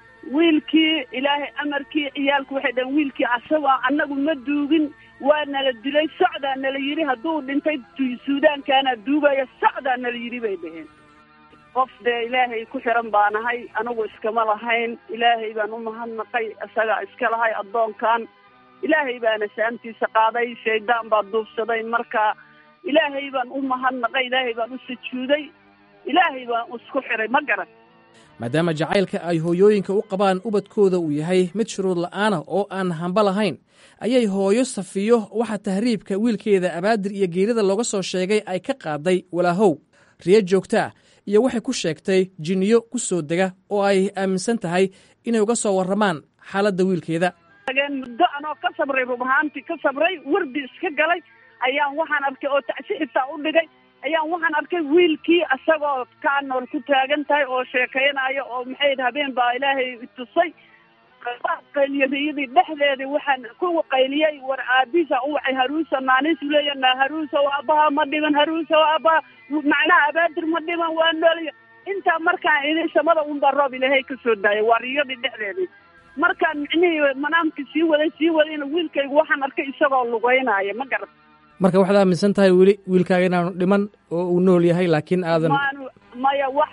wiilkii ilaahay amarkii ciyaalku waxay dhaheen wiilkii asagoo annagu ma duugin waa nala dilay socdaa nala yidhi hadduu dhintay suudaankaana duugaya socdaa nala yidhi bay dhaheen qof dee ilaahay ku xiran baanahay anigu iskama lahayn ilaahay baan u mahadnaqay isagaa iska lahay addoonkan ilaahay baana saamtiisa qaaday shaydaan baa duubsaday marka ilaahay baan u mahadnaqay ilaahay baan u sujuuday ilaahay baan isku xiray ma garan maadaama jacaylka ay hooyooyinka u qabaan ubadkooda uu yahay mid shuruud la'aana oo aan hamba lahayn ayay hooyo safiyo waxa tahriibka wiilkeeda abaadir iyo geerida looga soo sheegay ay ka qaaday walaahow riyo joogto ah iyo waxay ku sheegtay jinniyo ku soo dega oo ay aaminsan tahay inay uga soo warramaan xaaladda wiilkeeda muddo anoo ka sabray rub ahaantii ka sabray wardi iska galay ayaan waxaan arkay oo tacsi xitaa u dhigay ayaan waxaan arkay wiilkii isagoo kaa nool ku taagan tahay oo sheekaynayo oo maxay habeen baa ilaahay tusay qayliyariyadii dhexdeedii waxaan ku qayliyey war aabihiisa u wacay haruusa naaniisu leeya naa haruusa aabaha ma dhiman haruusa aabaha macnaha abaadir ma dhiman waa noolya intaa markaan idin samada unbaa roob ilaahay ka soo daayay waa riyadii dhexdeedii markaan micnihii manaamkii sii waday sii wadayna wiilkaygu waxaan arkay isagoo lugeynaya ma garan marka waxaad aaminsan tahay weli wiilkaaga inaanu dhiman oo uu nool yahay laakiin aadan maanu maya wax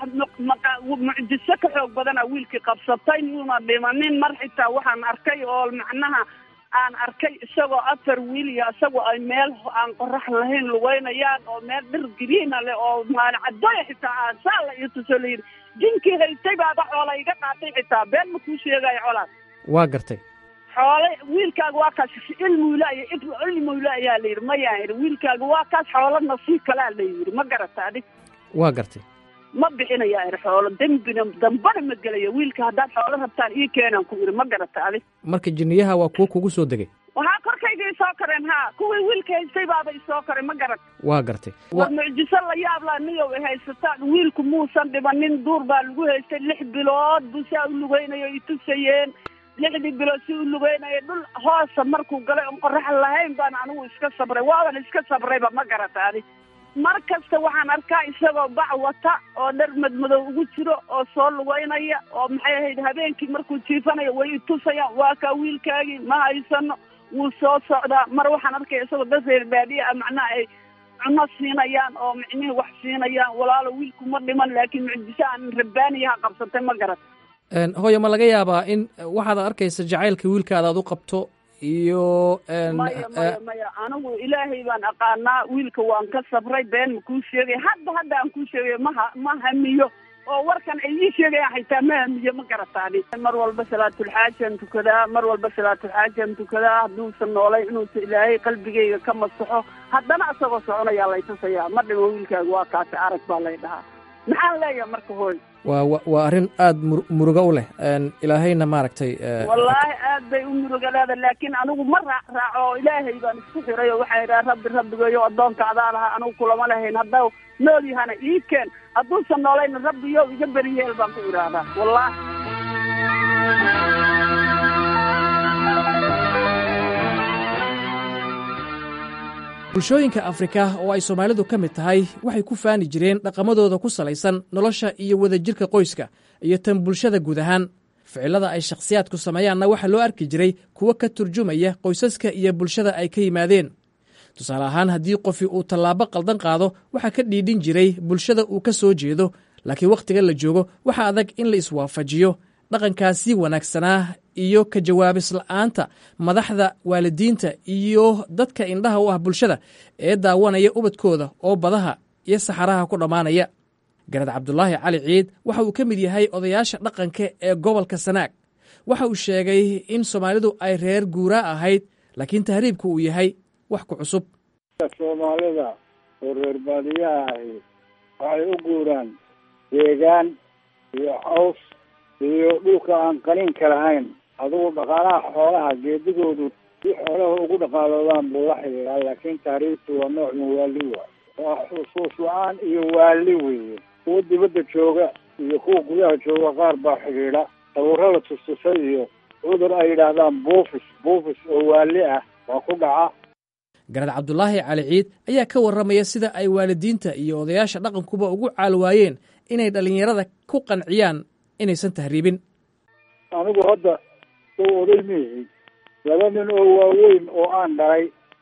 mucjiso ka xoog badana wiilkii qabsatay muuna dhimanin mar xitaa waxaan arkay oo macnaha aan arkay isagoo afar wiil iyo isagoo ay meel aan qorax lahayn lugeynayaan oo meel dhir giriina leh oo maalin cadooya xitaa aan saa la ii tuso layidhi jinkii haystay baaba xoola iga qaatay xitaa been ma kuu sheegayo colaad waa gartay xoole wiilkaaga waa kaas ilmuulaaya ilmuula ayaa la yidhi mayaan yidhi wiilkaaga waa kaas xoolo nasiib kalaa la yidhi ma garata adig waa gartay ma bixinaya er xoolo dembina dambana ma gelayo wiilka haddaad xoolo rabtaan ii keenaan ku iri ma garata adi marka jinniyaha waa kuwo kugu soo degay waxaa korkayga isoo kareen ha kuwii wiilka haystay baaba isoo karen ma garat waa gartay war mucjiso la yaab laa niyow ay haysataan wiilku muusan dhibanin duur baa lagu haystay lix bilood buu saa u lugeynayo itusayeen lixdii bilood si u lugeynaya dhul hoosa markuu galay oon qorax lahayn baan anigu iska sabray waaban iska sabrayba ma garata adi mar kasta waxaan arkaa isagoo bac wata oo dhar madmadow ugu jiro oo soo lugeynaya oo maxay ahayd habeenkii markuu jiifanayo way itusayaan waa kaa wiilkaagii ma haysano wuu soo socdaa mar waxaan arkaya isagoo dad reer baadiya ah macnaha ay cuno siinayaan oo micnihii wax siinayaan walaalo wiilku ma dhiman laakiin mucjiso aan rabbaaniyaha qabsatay ma garat hooyo ma laga yaabaa in waxaad arkaysa jacaylka wiilkaada aad u qabto iyo maya maya maya anigu ilaahay baan aqaanaa wiilka waan ka sabray been ma kuu sheegay hadda hadda aan kuu sheegay maha ma hamiyo oo warkan ay ii sheegayaan xitaa ma hamiyo ma garataani mar walba salaatulxaajaan tukadaa mar walba salaatulxaajaan tukadaa hadduusan noolay inuusa ilaahay qalbigayga ka masaxo haddana isagoo soconayaa lay tusayaa ma dhimo wiilkaaga waa kaasi arag baa lay dhahaa maxaan leeyahay marka hooy waa waa arrin aada mur murugo u leh ilaahayna maaragtay wallaahi aad bay u murugaleeda laakiin anigu ma raac raaco oo ilaahay baan isku xiray oo waxaa idhaha rabbi rabbigayo addoonka adaa lahaa anigu kulama lahayn hadda nool yahana ii keen hadduusan noolayna rabbiyo iga beriyeel baan ku idhaahdaa wallaahi bulshooyinka afrika oo ay soomaalidu ka mid tahay waxay ku faani jireen dhaqamadooda ku salaysan nolosha iyo wadajirka qoyska iyo tan bulshada guud ahaan ficilada ay shakhsiyaadku sameeyaanna waxaa loo arki jiray kuwo ka turjumaya qoysaska iyo bulshada ay ka yimaadeen tusaale ahaan haddii qofi uu tallaabo qaldan qaado waxaa ka dhiidhin jiray bulshada uu ka soo jeedo laakiin wakhtiga la joogo waxaa adag in la iswaafajiyo dhaqankaasi wanaagsanaa iyo ka jawaabis la'aanta madaxda waalidiinta iyo dadka indhaha u ah bulshada ee daawanaya ubadkooda oo badaha iyo saxaraha ku dhammaanaya garad cabdulaahi cali ciid waxa uu ka mid yahay odayaasha dhaqanka ee gobolka sanaag waxa uu sheegay in soomaalidu ay reer guuraa ahayd laakiin tahriibku uu yahay wax ku cusub soomaalida oo reer baadiyaha ahi waxay u guuraan deegaan iyo caws iyo dhulka aan qaniinka lahayn adugu dhaqaalaha xoolaha geedigoodu si xoolaha ugu dhaqaaloodaan buu la xidhiidhaa laakiin taariikhtu waa nooc min waali waay waa xusuus la-aan iyo waali weeye kuwa dibadda jooga iyo kuwa gudaha jooga qaar baa xidhiidha sawirada tustusay iyo cudur ay yidhaahdaan buufis buufis oo waali ah waa ku dhaca garad cabdulaahi cali ciid ayaa ka warramaya sida ay waalidiinta iyo odayaasha dhaqankuba ugu caalwaayeen inay dhallinyarada ku qanciyaan inaysan tahriibin anigu hadda sow oday miihi laba nin oo waaweyn oo aan dhalay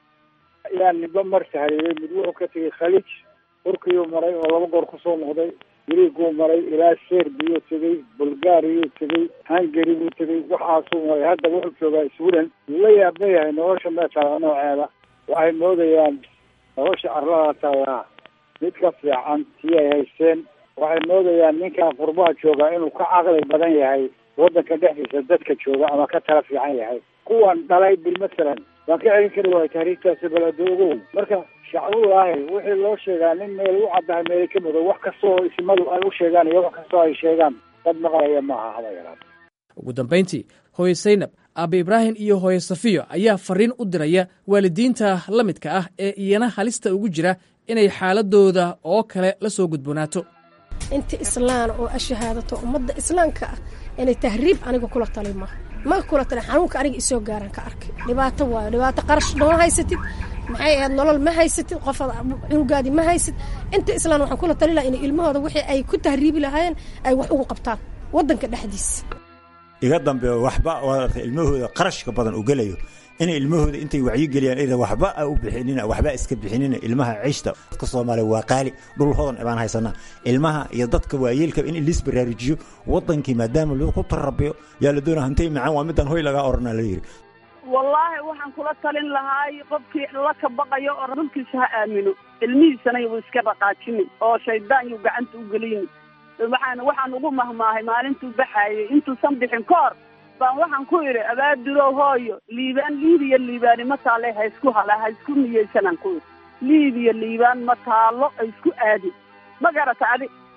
ayaa ninba mar tahriibay mid wuxuu ka tegay khaliij turkiyuu maray oo laba goor kusoo noqday griiguu maray ilaa serbiyuu tegey bulgaariyuu tegey hungary buu tegey waxaasuu maray hadda wuxuu joogaa sweden wuu la yaabma yahay nolosha meeshaa nooceeda waxay moodayaan nolosha carlada taallaa mid ka fiican tii ay haysteen waxay moodayaan ninkaa qurbaha joogaa inuu ka caqli badan yahay waddanka dhexdiisa dadka jooga ama ka tala fiican yahay kuwan dhalay bil masalan waan ka celin kari waaya tahriigtaasi baladoogow marka shacbulaahi wixii loo sheegaa nin meel u caddahay meeli ka mudo wax kastoo ismadu ay u sheegaan iyo wax kastoo ay sheegaan dad maqlaya maaha haba yaraan ugu dambayntii hooye saynab aabe ibraahim iyo hooye safiyo ayaa fariin u diraya waalidiinta la midka ah ee iyana halista ugu jira inay xaaladooda oo kale la soo gudboonaato inta islaan oo ashahaadato ummadda islaamka ah inay tahriib aniga kula tali maaha ma kula tali xanuunka aniga isoo gaaran ka arkay dhibaato waayo dhibaato qarash ma haysatid maxay ahayd nolol ma haysatid qofaad cunugaadii ma haysid inta islaan waxaan kula tali laha inay ilmahooda wixii ay ku tahriibi lahaayeen ay wax ugu qabtaan waddanka dhexdiisa iga dambeeyo waxba waad ilmahooda qarashka badan u gelayo inay ilmahooda intay wacyigeliyaan ida waxba a u bixinina waxba iska bixinina ilmaha cishta dadka soomaaliya waa qaali dhul hodan baan haysanaa ilmaha iyo dadka waayeelka in liis baraarujiyo wadankii maadaama lagu tarabiyo yaa la doona hantay macaan waa midaan hoy lagaa orana la yiri wallaahi waxaan kula talin lahaay qofkii la ka baqayo oo rasuulkiisa ha aamino ilmihiisana yuu iska dhaqaajinin oo shaydaan yuu gacanta u gelini waxaan waxaan ugu mahmaahay maalintuu baxaayay intuusan bixin ka hor baan waxaan ku idhi abaadirow hooyo liibaan liibiya liibaani ma taale ha isku hala ha isku niyeysanaan ku idhi liibiya liibaan ma taalo ha isku aadin ma garata adi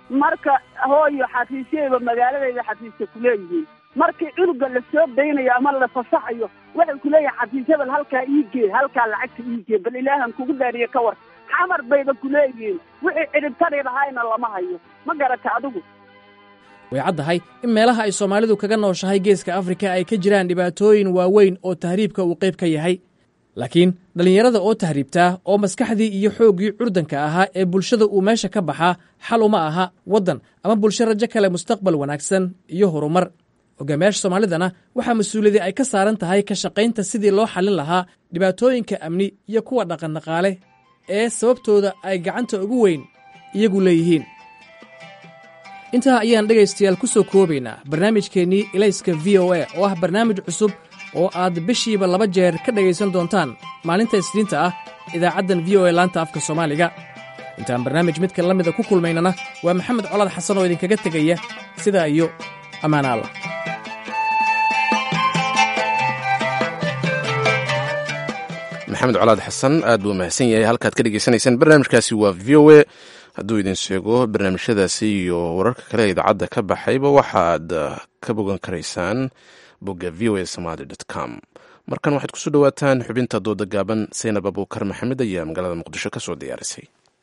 marka hooyo xafiisyayba magaaladayda xafiisya kuleeyihiin markii cunuga la soo daynayo ama la fasaxayo waxay kuleeyihin xafiisyabal halkaa iigee halkaa lacagta iigee bal ilaahan kugu daariye ka war xamar bayba kuleeyihiin wixii cidhibtari lahayna lama hayo ma garata adigu way caddahay in meelaha ay soomaalidu kaga nooshahay geeska afrika ay ka jiraan dhibaatooyin waaweyn oo tahriibka uu qayb ka yahay laakiin dhallinyarada oo tahriibtaa oo maskaxdii iyo xooggii curdanka ahaa ee bulshada uu meesha ka baxaa xal uma aha waddan ama bulsho rajo kale mustaqbal wanaagsan iyo horumar hogaamiyaasha soomaalidana waxaa mas-uuliyadii ay ka saaran tahay ka shaqaynta sidii loo xallin lahaa dhibaatooyinka amni iyo kuwa dhaqandhaqaale ee sababtooda ay gacanta ugu weyn iyagu leeyihiin intaa ayaan dhegaystayaal ku soo koobaynaa barnaamijkeennii ilayska v o a oo ah barnaamij cusub oo aad bishiiba laba jeer ka dhegaysan doontaan maalinta isniinta ah idaacaddan v o a laanta afka soomaaliga intaan barnaamij midka la mida ku kulmaynana waa maxamed colaad xasan oo idinkaga tegaya sidaa iyo ammaana allah maxamed colaad xasan aad buu mahadsan yahay halkaad ka dhegeysanaysaan barnaamijkaasi waa v o a hadduu idin sheego barnaamijyadaasi iyo wararka kale ee idaacadda ka baxayba waxaad ka bogan karaysaan bogga v o a somaali com markan waxaad kusoo dhowaataan xubinta dooda gaaban saynab abuukar maxamed ayaa magaalada muqdisho ka soo diyaarisay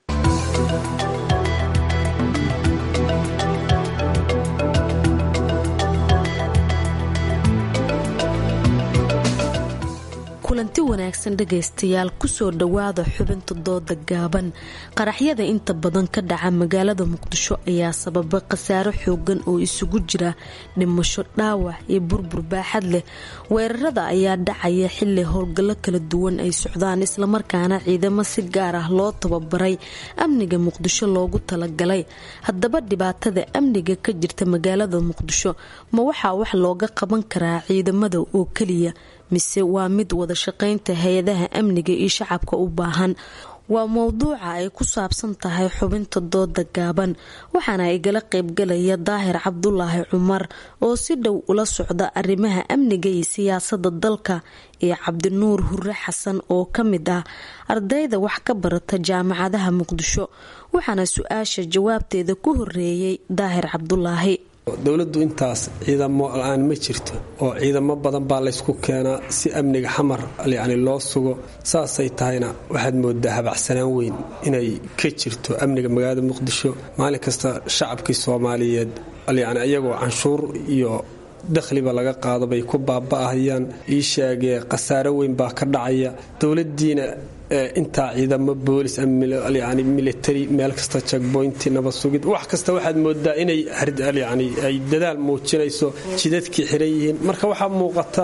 kulanti wanaagsan dhegaystayaal kusoo dhowaada xubinta dooda gaaban qaraxyada inta badan ka dhaca magaalada muqdisho ayaa sababa khasaaro xoogan oo isugu jira dhimasho dhaawac iyo burbur baaxad leh weerarada ayaa dhacaya xili howlgallo kala duwan ay socdaan islamarkaana ciidamo si gaar ah loo tababaray amniga muqdisho loogu talagalay haddaba dhibaatada amniga ka jirta magaalada muqdisho ma waxaa wax looga qaban karaa ciidamada oo keliya mise waa mid wada shaqaynta hay-adaha amniga iyo shacabka u baahan waa mowduuca ay ku saabsan tahay xubinta dooda gaaban waxaana igala qaybgalaya daahir cabdulaahi cumar oo si dhow ula socda arrimaha amniga iyo siyaasada dalka iyo cabdinuur hure xasan oo ka mid ah ardayda wax ka barata jaamacadaha muqdisho waxaana su-aasha jawaabteeda ku horeeyay daahir cabdulaahi dowladdu intaas ciidamo la-aan ma jirto oo ciidamo badan baa laysku keenaa si amniga xamar yacni loo sugo saasay tahayna waxaad moodaa habacsanaan weyn inay ka jirto amniga magaalada muqdisho maalin kasta shacabkii soomaaliyeed yacni iyagoo canshuur iyo dakhliba laga qaado bay ku baaba'ahayaan ii sheegee khasaaro weyn baa ka dhacaya dowladdiina intaa ciidamo boolis yani military meel kasta jagboynti nabad sugid wax kasta waxaad moodaa inay yani ay dadaal muujinayso jidadkii xiran yihiin marka waxaa muuqata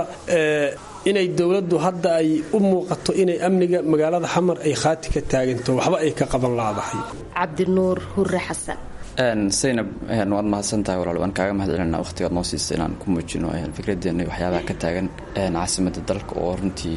inay dowladdu hadda ay u muuqato inay amniga magaalada xamar ay khaati ka taaganto waxba ay ka qaban laadahay cabdinuur hure xasan saynab waad mahadsantahay walaal waan kaaga mahad celina waqhtigaad noo siisa inaan ku muujino fikradeena waxyaabaha ka taagan caasimada dalka oo runtii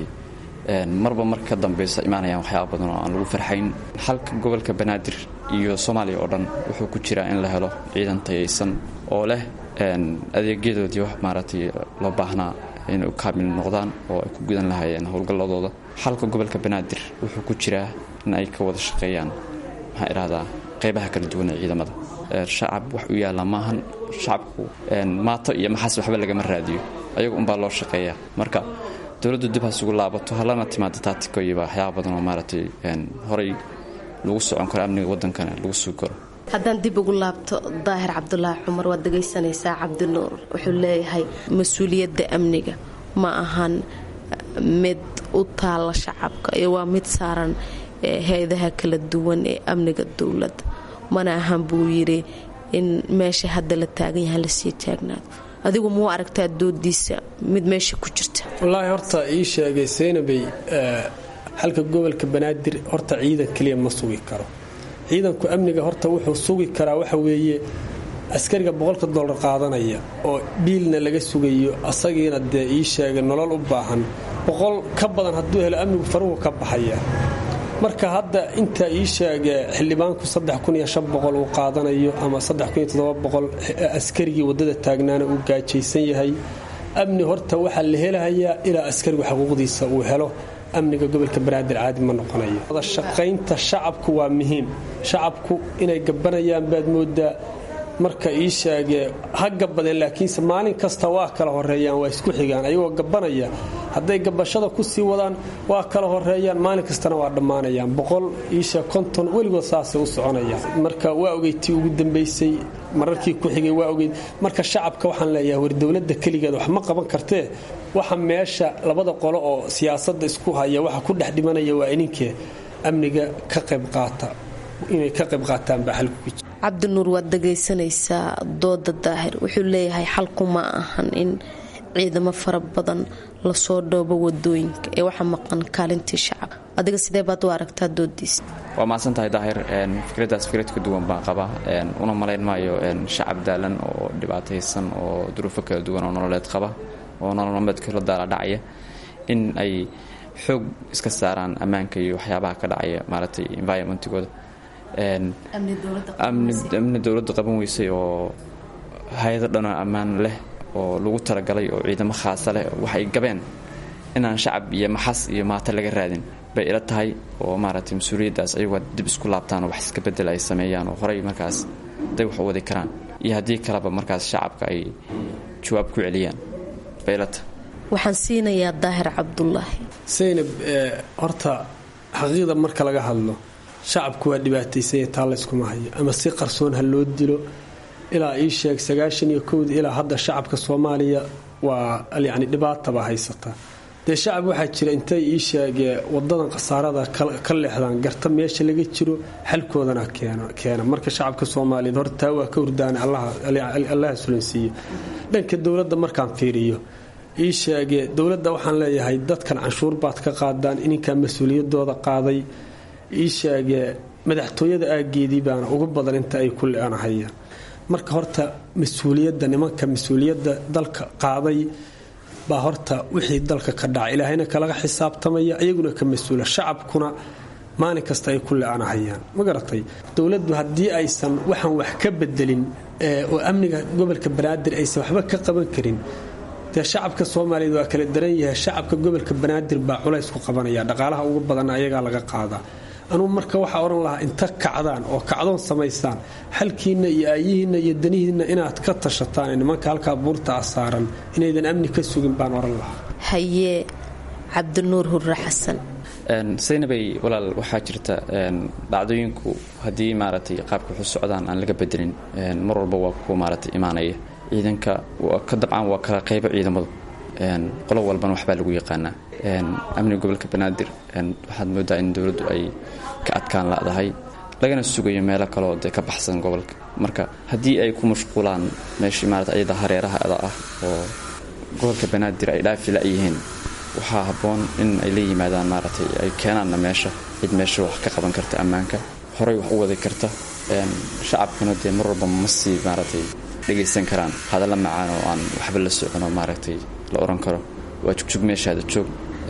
marba marka ka dambeysa imaanayaan waxyaaba badan oo aan lagu farxayn halka gobolka banaadir iyo soomaaliya oo dhan wuxuu ku jiraa in la helo ciidan tayaysan oo leh adeegyadoodii wax maaragtay loo baahnaa inay u kaamil noqdaan oo ay ku gudan lahaayeen howlgalladooda halka gobolka banaadir wuxuu ku jiraa in ay ka wada shaqeeyaan maxaa idhahdaa qaybaha kala duwan ee ciidamada shacab wax u yaalla maahan shacabku maato iyo maxaas waxba lagama raadiyo ayagu unbaa loo shaqeeyaa marka dowladdu dib hasugu laabato halana timaada taatikoyiba waxyaaba badan oo maaragtay horay lagu socon karo amniga waddankana lagu sugi karo haddaan dib ugu laabto daahir cabdulaahi cumar waad dhegaysanaysaa cabdinuur wuxuu leeyahay mas-uuliyadda amniga ma ahan mid u taalla shacabka iyo waa mid saaran hay-adaha kala duwan ee amniga dowladda mana ahan buu yidhi in meesha hadda la taagan yaha lasii taagnaado adigu muu aragtaa doodiisa mid meesha ku jirta wallaahi horta ii sheegay saynabay halka gobolka banaadir horta ciidan keliya ma sugi karo ciidanku amniga horta wuxuu sugi karaa waxa weeye askariga boqolka dollar qaadanaya oo biilna laga sugayo asagiina dee ii sheegay nolol u baahan boqol ka badan hadduu helo amnigu faruhu ka baxaya marka hadda inta ii sheege xildhibaanku uu qaadanayo ama askarigii wadada taagnaana uu gaajaysan yahay amni horta waxaa la helahayaa ilaa askarigu xuquuqdiisa uu helo amniga gobolka banaadir caadi ma noqonayo wada shaqaynta shacabku waa muhiim shacabku inay gabanayaan baad moodaa marka ii sheegee ha gabadeen laakiinse maalin kasta waa kala horeeyaan waa isku xigaan ayagoo gabanaya hadday gabashada ku sii wadaan waa kala horeeyaan maalin kastana waa dhammaanayaan boqol iisheeg konton weligood saasay u soconayaan marka waa ogeytii ugu dambaysay mararkii ku xigay waa ogeyd marka shacabka waxaan leeyahay war dowladda keligeed wax ma qaban kartee waxa meesha labada qolo oo siyaasadda isku haya waxa ku dhex dhimanaya waa ininkee amniga ka qayb qaata inay ka qayb qaataan baa xalku ku jira cabdinuur waad dhagaysanaysaa dooda daahir wuxuu leeyahay xalku ma ahan in ciidamo fara badan lasoo dhoobo wadooyinka ee waxa maqan kaalintii shacab adiga sidee baad u aragtaa doodiisa waa mahadsan tahay daahir fikraddaas fikrad ka duwan baan qabaa una malayn maayo shacab daalan oo dhibaataysan oo duruufo kala duwan oo nololeed qaba oo nololmameedka la daala dhacaya in ay xoog iska saaraan ammaanka iyo waxyaabaha ka dhacaya maaragtay environmentigooda amni dowladda qaban weysay oo hay-ado dhanoo ammaan leh oo lagu talagalay oo ciidamo khaasa leh waxay gabeen inaan shacab iyo maxas iyo maata laga raadin bay ila tahay oo maaragtay mas-uuliyaddaas ayagoo dib isku laabtaan oo wax iska bedel ay sameeyaan oo horey markaas day wax u wadi karaan iyo haddii kaleba markaas shacabka ay jawaab ku celiyaan bay ila tahay waxaan siinayaa daahir cabdulaahi saynab horta xaqiiqda marka laga hadlo shacabku waa dhibaataysanya taa layskuma hayo ama si qarsoon ha loo dilo ilaa ii sheeg sagaashan iyo kowda ilaa hadda shacabka soomaaliya waa yacni dhibaataba haysataa dee shacab waxaa jira intay ii sheegee wadadan khasaarada ka leexdaan garta meesha laga jiro xalkoodana keena marka shacabka soomaaliyeed horta taa waa ka hurdaana allaha sulansiiye dhanka dowladda markaan fiiriyo ii sheegee dowladda waxaan leeyahay dadkan canshuur baad ka qaadaan ininkaa mas-uuliyadooda qaaday ii sheegee madaxtooyada aageedii baana ugu badan inta ay ku le-anahayaan marka horta mas-uuliyadda nimanka mas-uuliyadda dalka qaaday baa horta wixii dalka ka dhaca ilaahayna kalaga xisaabtamaya iyaguna ka mas-uula shacabkuna maalin kasta ay ku le-anahayaan ma garatay dowladdu haddii aysan waxaan wax ka bedelin oo amniga gobolka banaadir aysan waxba ka qaban karin dee shacabka soomaaliyeed waa kala daran yahay shacabka gobolka banaadir baa culays ku qabanaya dhaqaalaha ugu badan ayagaa laga qaadaa anugu marka waxaa odhan lahaa inta kacdaan oo kacdoon samaystaan xalkiinna iyo aayihiinna iyo danihiinna inaad ka tashataan nimanka halkaa buurta ah saaran inaydan amni ka sugin baan odhan lahaa hayee cabdinuur hurre xasan saynabay walaal waxaa jirta dhacdooyinku haddii maaragtay qaabka waxu socdaan aan laga bedelin mar walba waa ku maaragtay imaanaya ciidanka ka dabcan waa kala qaybo ciidamadu qolo walbana waxbaa lagu yaqaanaa amniga gobolka banaadir waxaad moodaa in dowladdu ay ka adkaan ladahay lagana sugayo meelo kaleoo dee ka baxsan gobolka marka haddii ay ku mashquulaan meeshii maarata ayada hareerahaada ah oo gobolka banaadir ay dhaafi la-yihiin waxaa habboon in ay la yimaadaan maaragtay ay keenaanna meesha cid meesha wax ka qaban karta ammaanka horey wax u wadi karta shacabkuna dee mar walba ma sii maaragtay dhegaysan karaan hadalla macaan oo aan waxba la socono maaragtay la oran karo waa jugjug meeshaada joog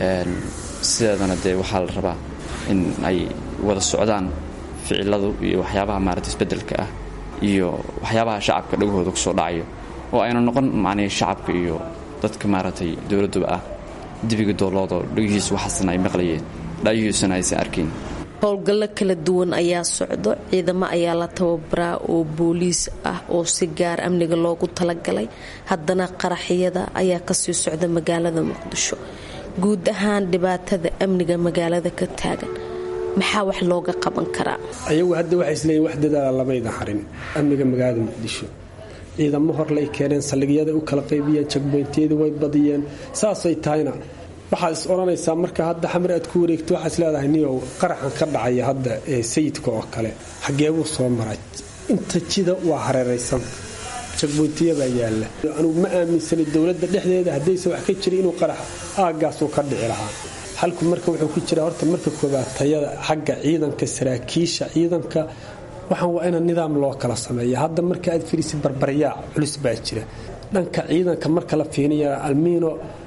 sideedana dee waxaa la rabaa in ay wada socdaan ficiladu iyo waxyaabaha maarata isbedelka ah iyo waxyaabaha shacabka dhagahooda kusoo dhacayo oo ayna noqon macnii shacabka iyo dadka maaragtay dowladduba ah dibiga dooloodoo dhagihiisu waxaasna ay maqlayeen dhaayihiisuna aysan arkayn howlgallo kala duwan ayaa socdo ciidamo ayaa la tababaraa oo booliis ah oo si gaar amniga loogu talagalay haddana qaraxyada ayaa kasii socda magaalada muqdisho guud ahaan dhibaatada amniga magaalada ka taagan maxaa wax looga qaban karaa ayagu hadda waxay isleeyiin wax dadaala lamayda harin amniga magaalada muqdisho ciidamo horlay keeneen saldhigyada u kala qaybiyeen jagboyntiyadii way badiyeen saasay tahayna waxaad is odhanaysaa marka hadda xamar aad ku wareegto waxaad is leedahay niyow qaraxan ka dhacaya hadda ee sayidka oo kale xageebuu soo maray inta jida waa hareeraysan jagboyntiyabaa yaalla anugu ma aaminsanay dowladda dhexdeeda haddayse wax ka jira inuu qarax aaggaasuu ka dhici lahaa xalku marka wuxuu ku jira horta marka koobaad tayada xagga ciidanka saraakiisha ciidanka waxaan waa ina nidaam loo kala sameeya hadda marka aad firisid barbaryaac culus baa jira dhanka ciidanka marka la fiiniya almiino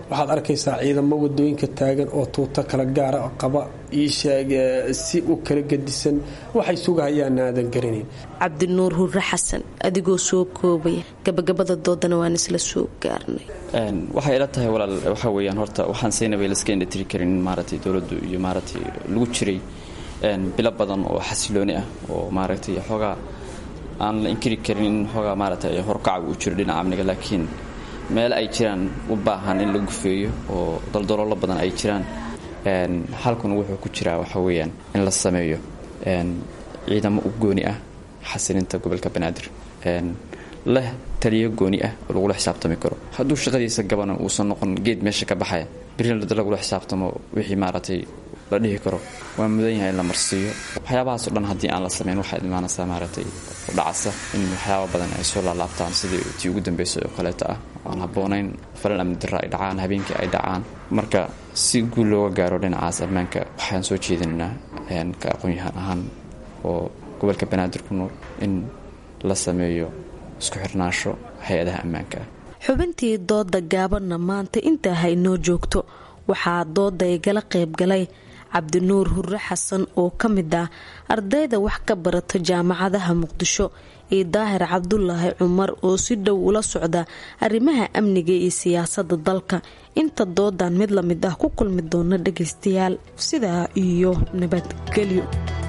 waxaad arkaysaa ciidamo wadooyinka taagan oo tuuto kala gaara qaba iisheeg si u kala gedisan waxay sugahayaan aadan garanayn cabdinuur hurre xasan adigoo soo koobaya gabagabada doodana waan isla soo gaarnay waxay ila tahay walaal waxaa weeyaan horta waxaan siinaba laska indhatiri karin in maaragtay dowladdu iyo maaragtay lagu jiray bilo badan oo xasilooni ah oo maaragtay xoogaa aan la inkiri karin in xoogaa maaragtay horkaca uu jiro dhinaca amniga laakiin meel ay jiraan u baahan in la gufeeyo oo daldaloolo badan ay jiraan halkuna wuxuu ku jiraa waxaa weeyaan in la sameeyo ciidamo u gooni ah xasilinta gobolka banaadir leh taliyo gooni ah oo lagula xisaabtami karo hadduu shaqadiisa gabana uusan noqon geed meesha ka baxaya birina lagula xisaabtamo wixii maaragtay la dhihi karo waa mudan yahay in la marsiiyo waxyaabahaasoo dhan haddii aan la samayn waxaad imaanaysaa maaragtay u dhacasa in waxyaaba badan ay soo laalaabtaan sidii tii ugu dambeysay oo kaleeto ah aan habboonayn falan amni darra ay dhacaan habeenkii ay dhacaan marka si guul looga gaaro dhinacaas ammaanka waxaan soo jeedinaynaa ka aqoon-yahaan ahaan oo gobolka banaadir ku nool in la sameeyo isku xirnaansho hay-adaha ammaanka ah xubintii dooda gaabanna maanta intaa ha inoo joogto waxaa dooda igala qaybgalay cabdinuur hurre xasan oo ka mid ah ardayda wax ka barata jaamacadaha muqdisho iyo daahir cabdulaahi cumar oo si dhow ula socda arrimaha amniga iyo siyaasada dalka inta doodan mid la mid ah ku kulmi doona dhagaystayaal sidaa iyo nabadgelyo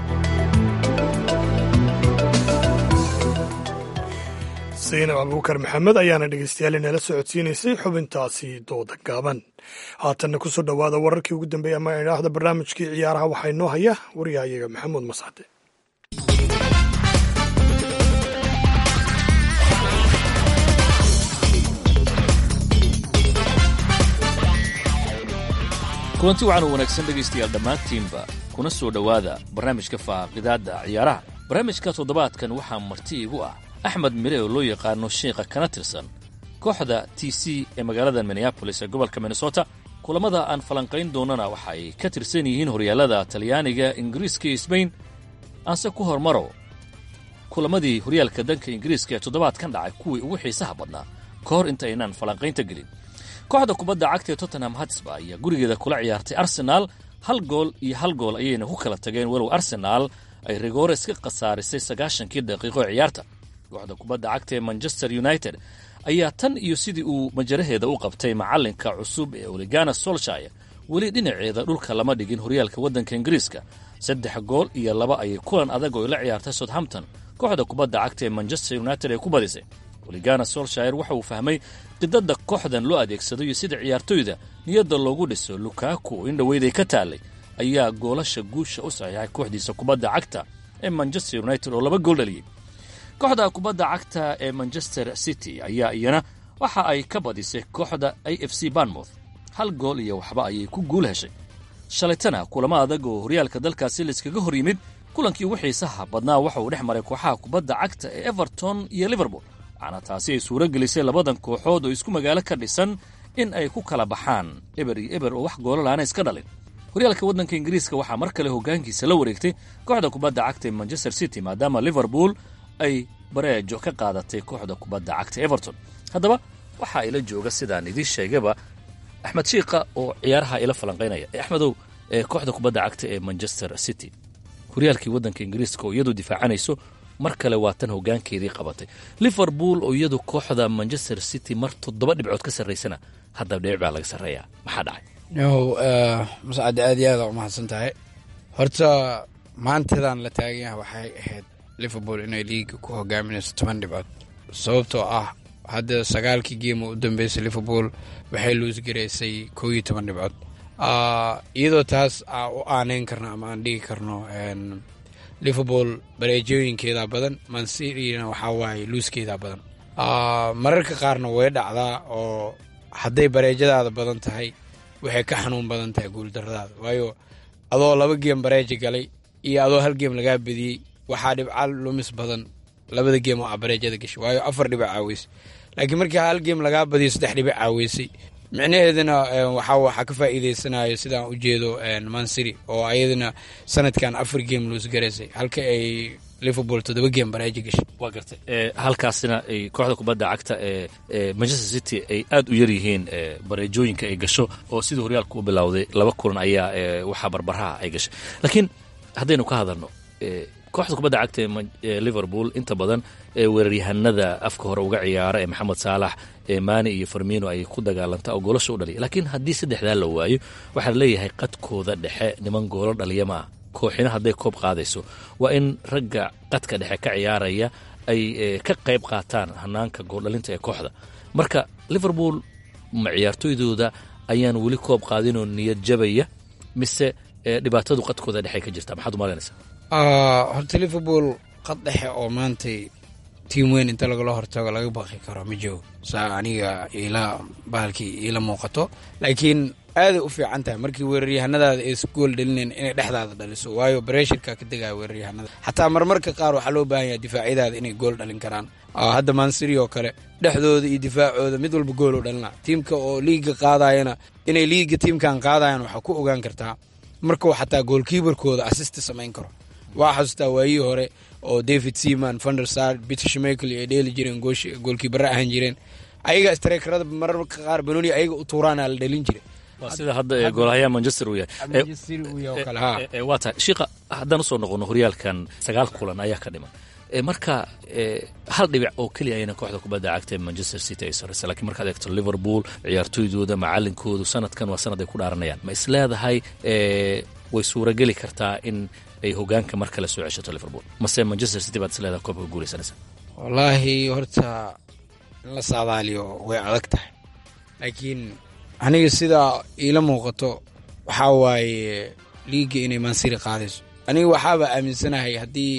saynab abuukar maxamed ayaana dhegaystayaal inala socodsiinaysay xubintaasi dooda gaaban haatanna kusoo dhowaada wararkii ugu dambeeyay ama idhaahda barnaamijkii ciyaaraha waxaa inoo haya waryahayaga maxamuud mascade kulanti waxaan u wanaagsan dhegaystayaal dhammaantiinba kuna soo dhowaada barnaamijka faaqidaadda ciyaaraha barnaamijka toddobaadkan waxaa marti igu ah axmed mire oo loo yaqaano shiikha kana tirsan kooxda t c ee magaalada minneabolis ee gobolka minnesota kulammada aan falanqayn doonana waxa ay ka tirsan yihiin horyaallada talyaaniga ingiriiska iyo sbain aanse ku hormaro kulammadii horyaalka danka ingiriiska ee toddobaadkan dhacay kuwii ugu xiisaha badnaa ka hor inta aynaan falanqaynta gelin kooxda kubadda cagta ee tottenham hatsba ayaa gurigeeda kula ciyaartay arsenaal hal gool iyo hal gool ayayna ku kala tageen walow arsenaal ay rigores ka khasaarisay sagaashankii daqiiqo ee ciyaarta kooxda kubadda cagta ee manchester united ayaa tan iyo sidii uu majaraheeda u qabtay macallinka cusub ee oligana solshire weli dhinaceeda dhulka lama dhigin horyaalka waddanka ingiriiska saddex gool iyo laba ayay kulan adag oo la ciyaartay southampton kooxda kubadda cagta ee manchester united ay ku badisay oligana solshire waxa uu fahmay qidadda kooxdan loo adeegsado iyo sida ciyaartoyda niyadda loogu dhiso lukaku oo in dhoweyday ka taallay ayaa goolasha guusha u saxiixay kooxdiisa kubadda cagta ee manchester united oo laba gool dhaliyey kooxda kubadda cagta ee manchester city ayaa iyana waxa ay ka badisay kooxda a f c banmouth hal gool iyo waxba ayay ku guul heshay shalaytana kulamo adag oo horyaalka dalkaasi layskaga hor yimid kulankii ugu xiisaha badnaa waxa uu dhex maray kooxaha kubadda cagta ee everton iyo liverpool waxaana taasi ay suuro gelisay labadan kooxood oo isku magaalo ka dhisan in ay ku kala baxaan eber iyo eber oo wax goolalaana iska dhalin horyaalka waddanka ingiriiska waxaa mar kale hoggaankiisa la wareegtay kooxda kubadda cagta ee manchester city maadaama liverpool ay bareejo ka qaadatay kooxda kubadda cagta everton haddaba waxa ila jooga sidaan idiin sheegaba axmed shiikha oo ciyaaraha ila falanqaynaya axmedow ee kooxda kubadda cagta ee manchester city horyaalkii waddanka ingiriiska oo iyadu difaacanayso mar kale waa tan hoggaankeedii qabatay liverpool oo iyadu kooxda manchester city mar toddoba dhibcood ka sarraysana haddaba dhibic baa laga sarreeyaa maxaa dhacay yow mascade aad iyo aada u mahadsan tahay horta maantadan la taagan yahay waxay ahayd liverpool inay liiga ku hogaaminayso toban dhibcood sababtoo ah hadda sagaalkii geema u dambeysay liverpool waxay luusgaraysay koo iyo toban dhibcood iyadoo taas u aaneyn karno ama aan dhigi karno liverpool bareejooyinkeeda badan mancitna waxaa waaye luuskeeda badan mararka qaarna way dhacdaa oo hadday bareejadaada badan tahay waxay ka xanuun badan tahay guuldaradaada waayo adoo laba geem bareeja galay iyo adoo hal geem lagaa bediyey waxaa dhibca lumis badan labada geem oo a bareejada gashay waayo afar dhibic caaweysay laakiin markii hal geem lagaa badiyo saddex dhibic caaweysay micnaheedana waxaa ka faa'iideysanayo sidaan u jeedo mancity oo ayadana sanadkan afar geem luus garaysay halka ay liverpool toddoba game bareeji gashay waa gartay halkaasina ay kooxda kubadda cagta ee manchester city ay aad u yar yihiin bareejooyinka ay gasho oo sidii horyaalka u bilowday laba kulan ayaa waxaa barbaraha ay gashay laakiin haddaynu ka hadalno kooxda kubadda cagta ee liverpool inta badan weeraryahanada afka hore uga ciyaara ee maxamed saalax maani iyo farmino ay ku dagaalanta oo goolasha u dhaliya laakiin haddii saddexdaa la waayo waxaa leeyahay qadkooda dhexe niman goolo dhaliya ma ah kooxina hadday koob qaadayso waa in ragga qadka dhexe ka ciyaaraya ay ka qayb qaataan hanaanka gooldhalinta ee kooxda marka liverpool ma ciyaartoydooda ayaan weli koob qaadinoo niyad jabaya mise dhibaatadu qadkooda dhexe ka jirta maxaad umalaynaysaa horta liverpool qad dhexe oo maantay tiim weyn inta lagala hortago laga baqi karo ma joogo saa aniga ila bahalkii iila muuqato laakiin aaday u fiican tahay markii weeraryahanadaada aysa gool dhalinayn inay dhexdaada dhaliso waayo bareshirka ka degaya weeraryahanada xataa marmarka qaar waxaa loo baahan yahay difaacyadaada inay gool dhalin karaan hadda mansiri oo kale dhexdooda iyo difaacooda mid walba gool u dhalina tiimka oo liiga qaadayana inay liiga tiimkan qaadayan waxaa ku ogaan kartaa markuu xataa goolkiibarkooda assista samayn karo waa xasuustaa waayihii hore oo david seaman vandersar peter shmekel ay dheeli jireen goolkiibare ahaan jireen ayaga streekarada mararka qaar banoni ayaga u tuuraana la dhalin jiray waa sida hadda goolahayaa manchester uu yahay waa tahay shiika haddaan usoo noqono horyaalkan sagaal kulan ayaa ka dhiman marka hal dhibic oo keliya ayana kooxda kubadda cagta ee manchester city ay sarraysa lakiin markaad eegto liverpool ciyaartoydooda macalinkoodu sanadkan waa sanad ay ku dhaaranayaan ma isleedahay way suurageli kartaa in ay hogaanka mar kale soo ceshato liverpool mase manchester city baad isleedahay koobka guulaysanaysa wallaahi horta in la saadaaliyo way adag tahay laakiin aniga sidaa iila muuqato waxaa waaye liiga inay mansiri qaadayso aniga waxaaba aaminsanahay haddii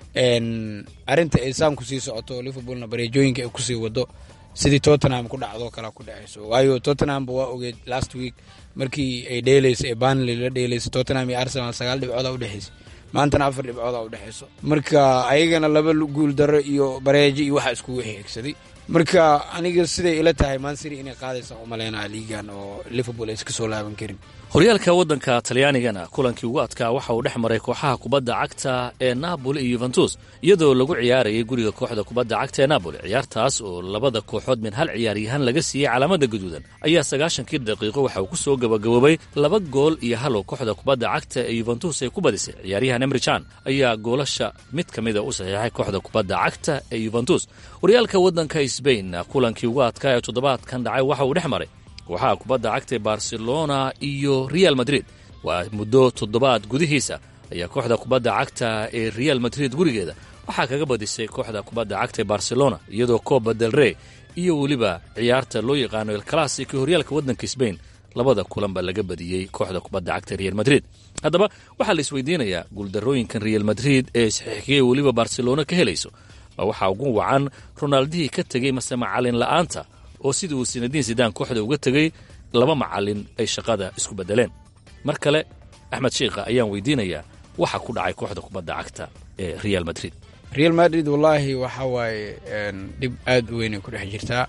arrinta ay saan kusii socoto liverpoolna bareejooyinka ay kusii wado sidii tottenham ku dhacdoo kale ku dhacayso waayo tottenhamba waa ogeed last week markii ay dheelaysa ee banley la dheelaysa tottenham iyo arsenal sagaal dhibcooda udhexaysa maantana afar dhibcooda udhexayso marka ayagana laba guul darro iyo bareejo iyo waxa iskugu xigsaday marka aniga siday ila tahay mansiri inay qaadaysa umaleynaa liigan oo liverpool aysa kasoo laaban karin horyaalka waddanka talyaanigana kulankii ugu adkaa waxa uu dhex maray kooxaha kubadda cagta ee napoli iyo yuventus iyadoo lagu ciyaarayay guriga kooxda kubadda cagta ee napoli ciyaartaas oo labada kooxood min hal ciyaaryahaan laga siiyey calaamada gaduudan ayaa sagaashankii daqiiqo waxa uu ku soo gabagaboobay laba gool iyo hal oo kooxda kubadda cagta ee yuventus ay ku badisay ciyaaryahan emrichan ayaa goolasha mid ka mida u saxiixay kooxda kubadda cagta ee yuventus horyaalka waddanka sbain kulankii ugu adkaa ee toddobaadkan dhacay waxa uu dhex maray kooxaha kubadda cagta ee barcelona iyo real madrid waa muddo toddobaad gudihiisa ayaa kooxda kubadda cagta ee real madrid gurigeeda waxaa kaga badisay kooxda kubadda cagta ee barcelona iyadoo coba del rey iyo weliba ciyaarta loo yaqaano el classic ee horyaalka waddanka sbain labada kulanba laga badiyey kooxda kubadda cagta real madrid haddaba waxaa la isweydiinayaa guuldarrooyinkan real madrid ee saxiixiyey weliba barcelona ka helayso ma waxaa ugu wacan ronaldihii ka tegey mase macalin la'aanta oo sidii uu sinadiin sidaan kooxda uga tegey laba macalin ay shaqada isku beddeleen mar kale axmed shiikha ayaan weydiinayaa waxa ku dhacay kooxda kubadda cagta ee real madrid real madrid wallaahi waxa waaye dhib aad u weynay ku dhex jirtaa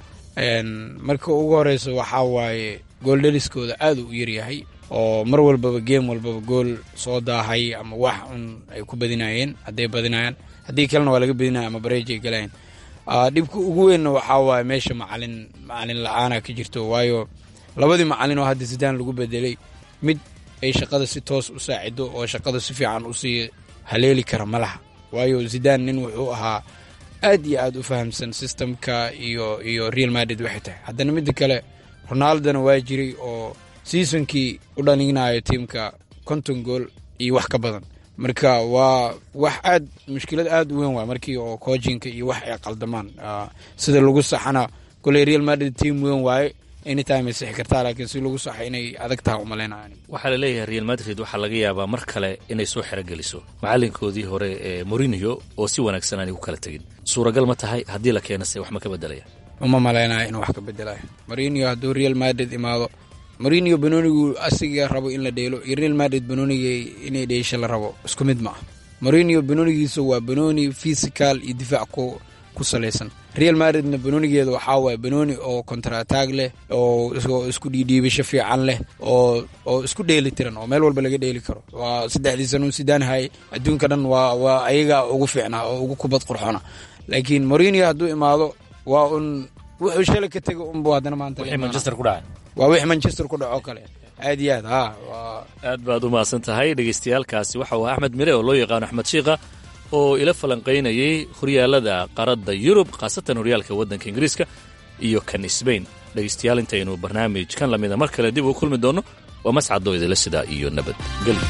marka ugu horeyso waxaa waaye gooldheliskooda aad u yaryahay oo mar walbaba geem walbaba gool soo daahay ama wax un ay ku badinayeen hadday badinayaan haddii kalena waa laga badinaya ama bareej ay galayeen dhibka ugu weynna waxaa waaye meesha macalin macalin la-aana ka jirto waayo labadii macalin oo hadda sidaan lagu bedelay mid ay shaqada si toos u saacido oo shaqada si fiican usii haleeli kara ma laha waayo zidaan nin wuxuu ahaa aad iyo aad u fahamsan systemka iyo iyo real madrid waxay tahay haddana midda kale ronaldona waa jiray oo seasonkii u dhalinayo tiimka konton gool iyo wax ka badan marka waa wax aad mushkilad aad u weyn waa markii oo coojinka iyo wax ay qaldamaan sida lagu saxana koley real madrid team weyn waaye anytime ay sixi kartaa laakiin si lagu saxa inay adag taha umaleynayan waxaa la leeyahay real madrid waxaa laga yaabaa mar kale inay soo xerogeliso macalinkoodii hore ee morinio oo si wanaagsan aanay ku kala tegin suuragal ma tahay haddii la keenase wax ma ka bedelaya uma maleynayo inuu wax ka bedelayo morinio hadduu real madrid imaado morinio banoonigu asiga rabo in la dheelo iyo real madrid banooniga inay dheesha la rabo isku mid ma ah morinio banoonigiisa waa banooni physical iyo difaac ku ku salaysan real madridna banoonigeeda waxaa waaya banooni oo kontrataag leh oo isku dhiidhiibasho fiican leh oo oo isku dheeli tiran oo meel walba laga dheeli karo waa saddexdii sanuun sidaan hayay adduunka dhan waa waa ayaga ugu fiicnaa oo ugu kubad qurxona laakiin morinio hadduu imaado waa un wuxuu shalay ka tegay unbu haddana maanta manchester ku dhacay waa wixii manchester ku dhaco kale aad iyo aad ha aad baad u mahadsan tahay dhegaystayaalkaasi waxa uu axmed mire oo loo yaqaano axmed shiikha oo ila falanqaynayay horyaalada qaaradda yurub khaasatan horyaalka waddanka ingiriiska iyo kan sbain dhegaystayaal intaynu barnaamijkan lamida mar kale dib ugu kulmi doonno waa mascadoo idinla sidaa iyo nabadgelyo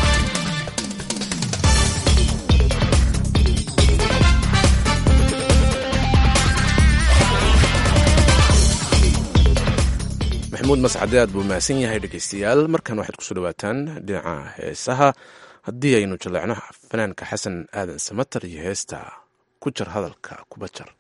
maxamuud mascade aad buu mahadsan yahay dhegaystayaal markan waxaad kusoo dhawaataan dhinaca heesaha haddii aynu jaleecno fanaanka xasan aadan samatar iyo heesta ku jar hadalka kuba jar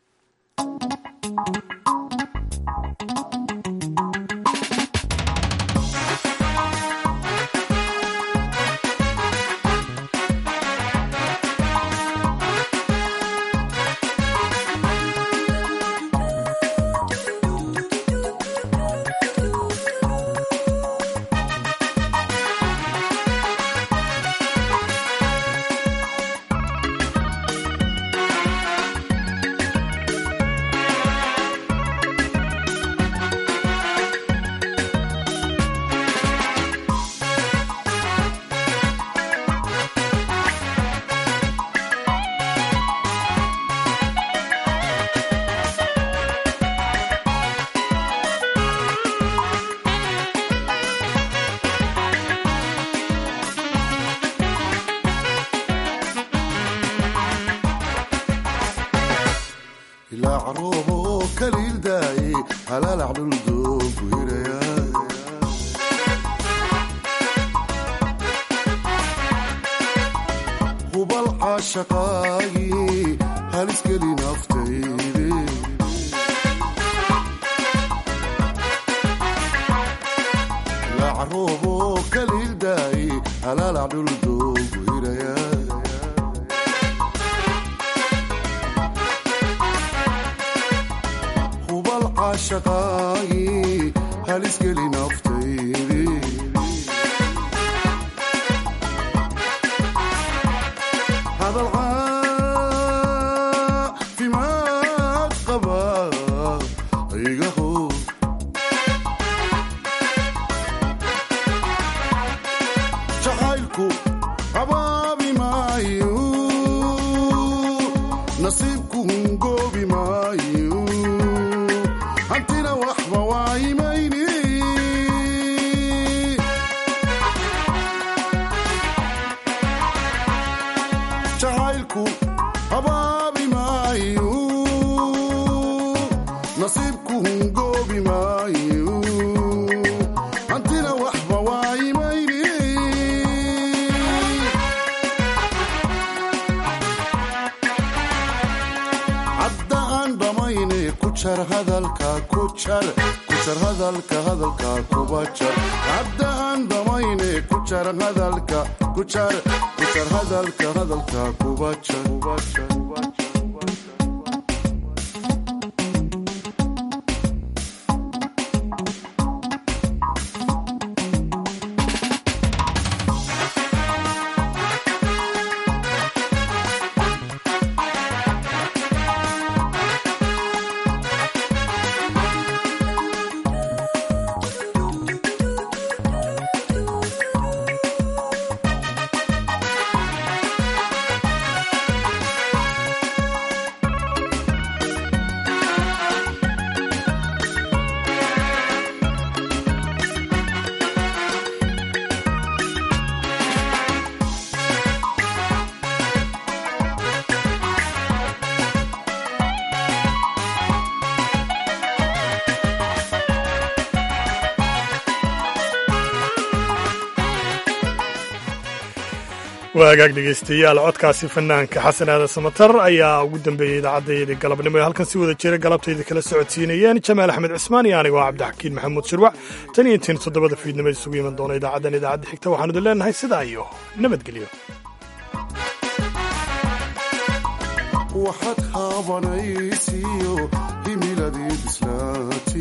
waagaag dhegaystayaal codkaasi fanaanka xasan aadan samatar ayaa ugu dambeeyey idaacaddaydii galabnimo ee halkan si wada jira galabtayda kala socodsiinayeen jamaal axmed cismaan iyo anigoo cabdixakiin maxamuud shirwac tan iyo intiin toddobada fiidnimada isugu iman doona idaacaddan idaacadda xigta waxaanu idin leenahay sidaa iyo nabadgelyo waxaad haabanaysiyo himiladii bislaati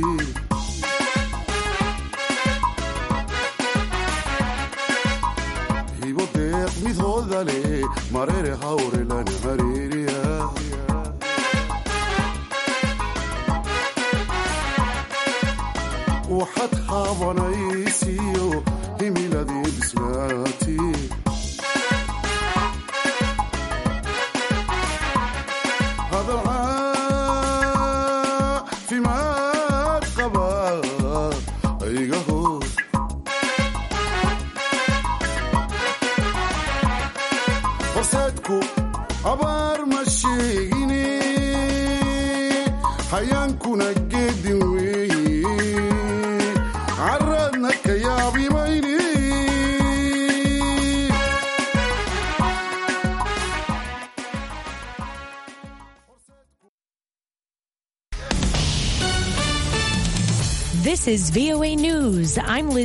hibo deeq midhooda leh marere hawrelana hareeriya waxaad haabanaysiyo himiladii bislaati hadal caafimaad qaba iga hoos horseedku abaar ma sheegine hayaankuna geedin weeye caradna ka yaabimayne This is VOA News. I'm Liz.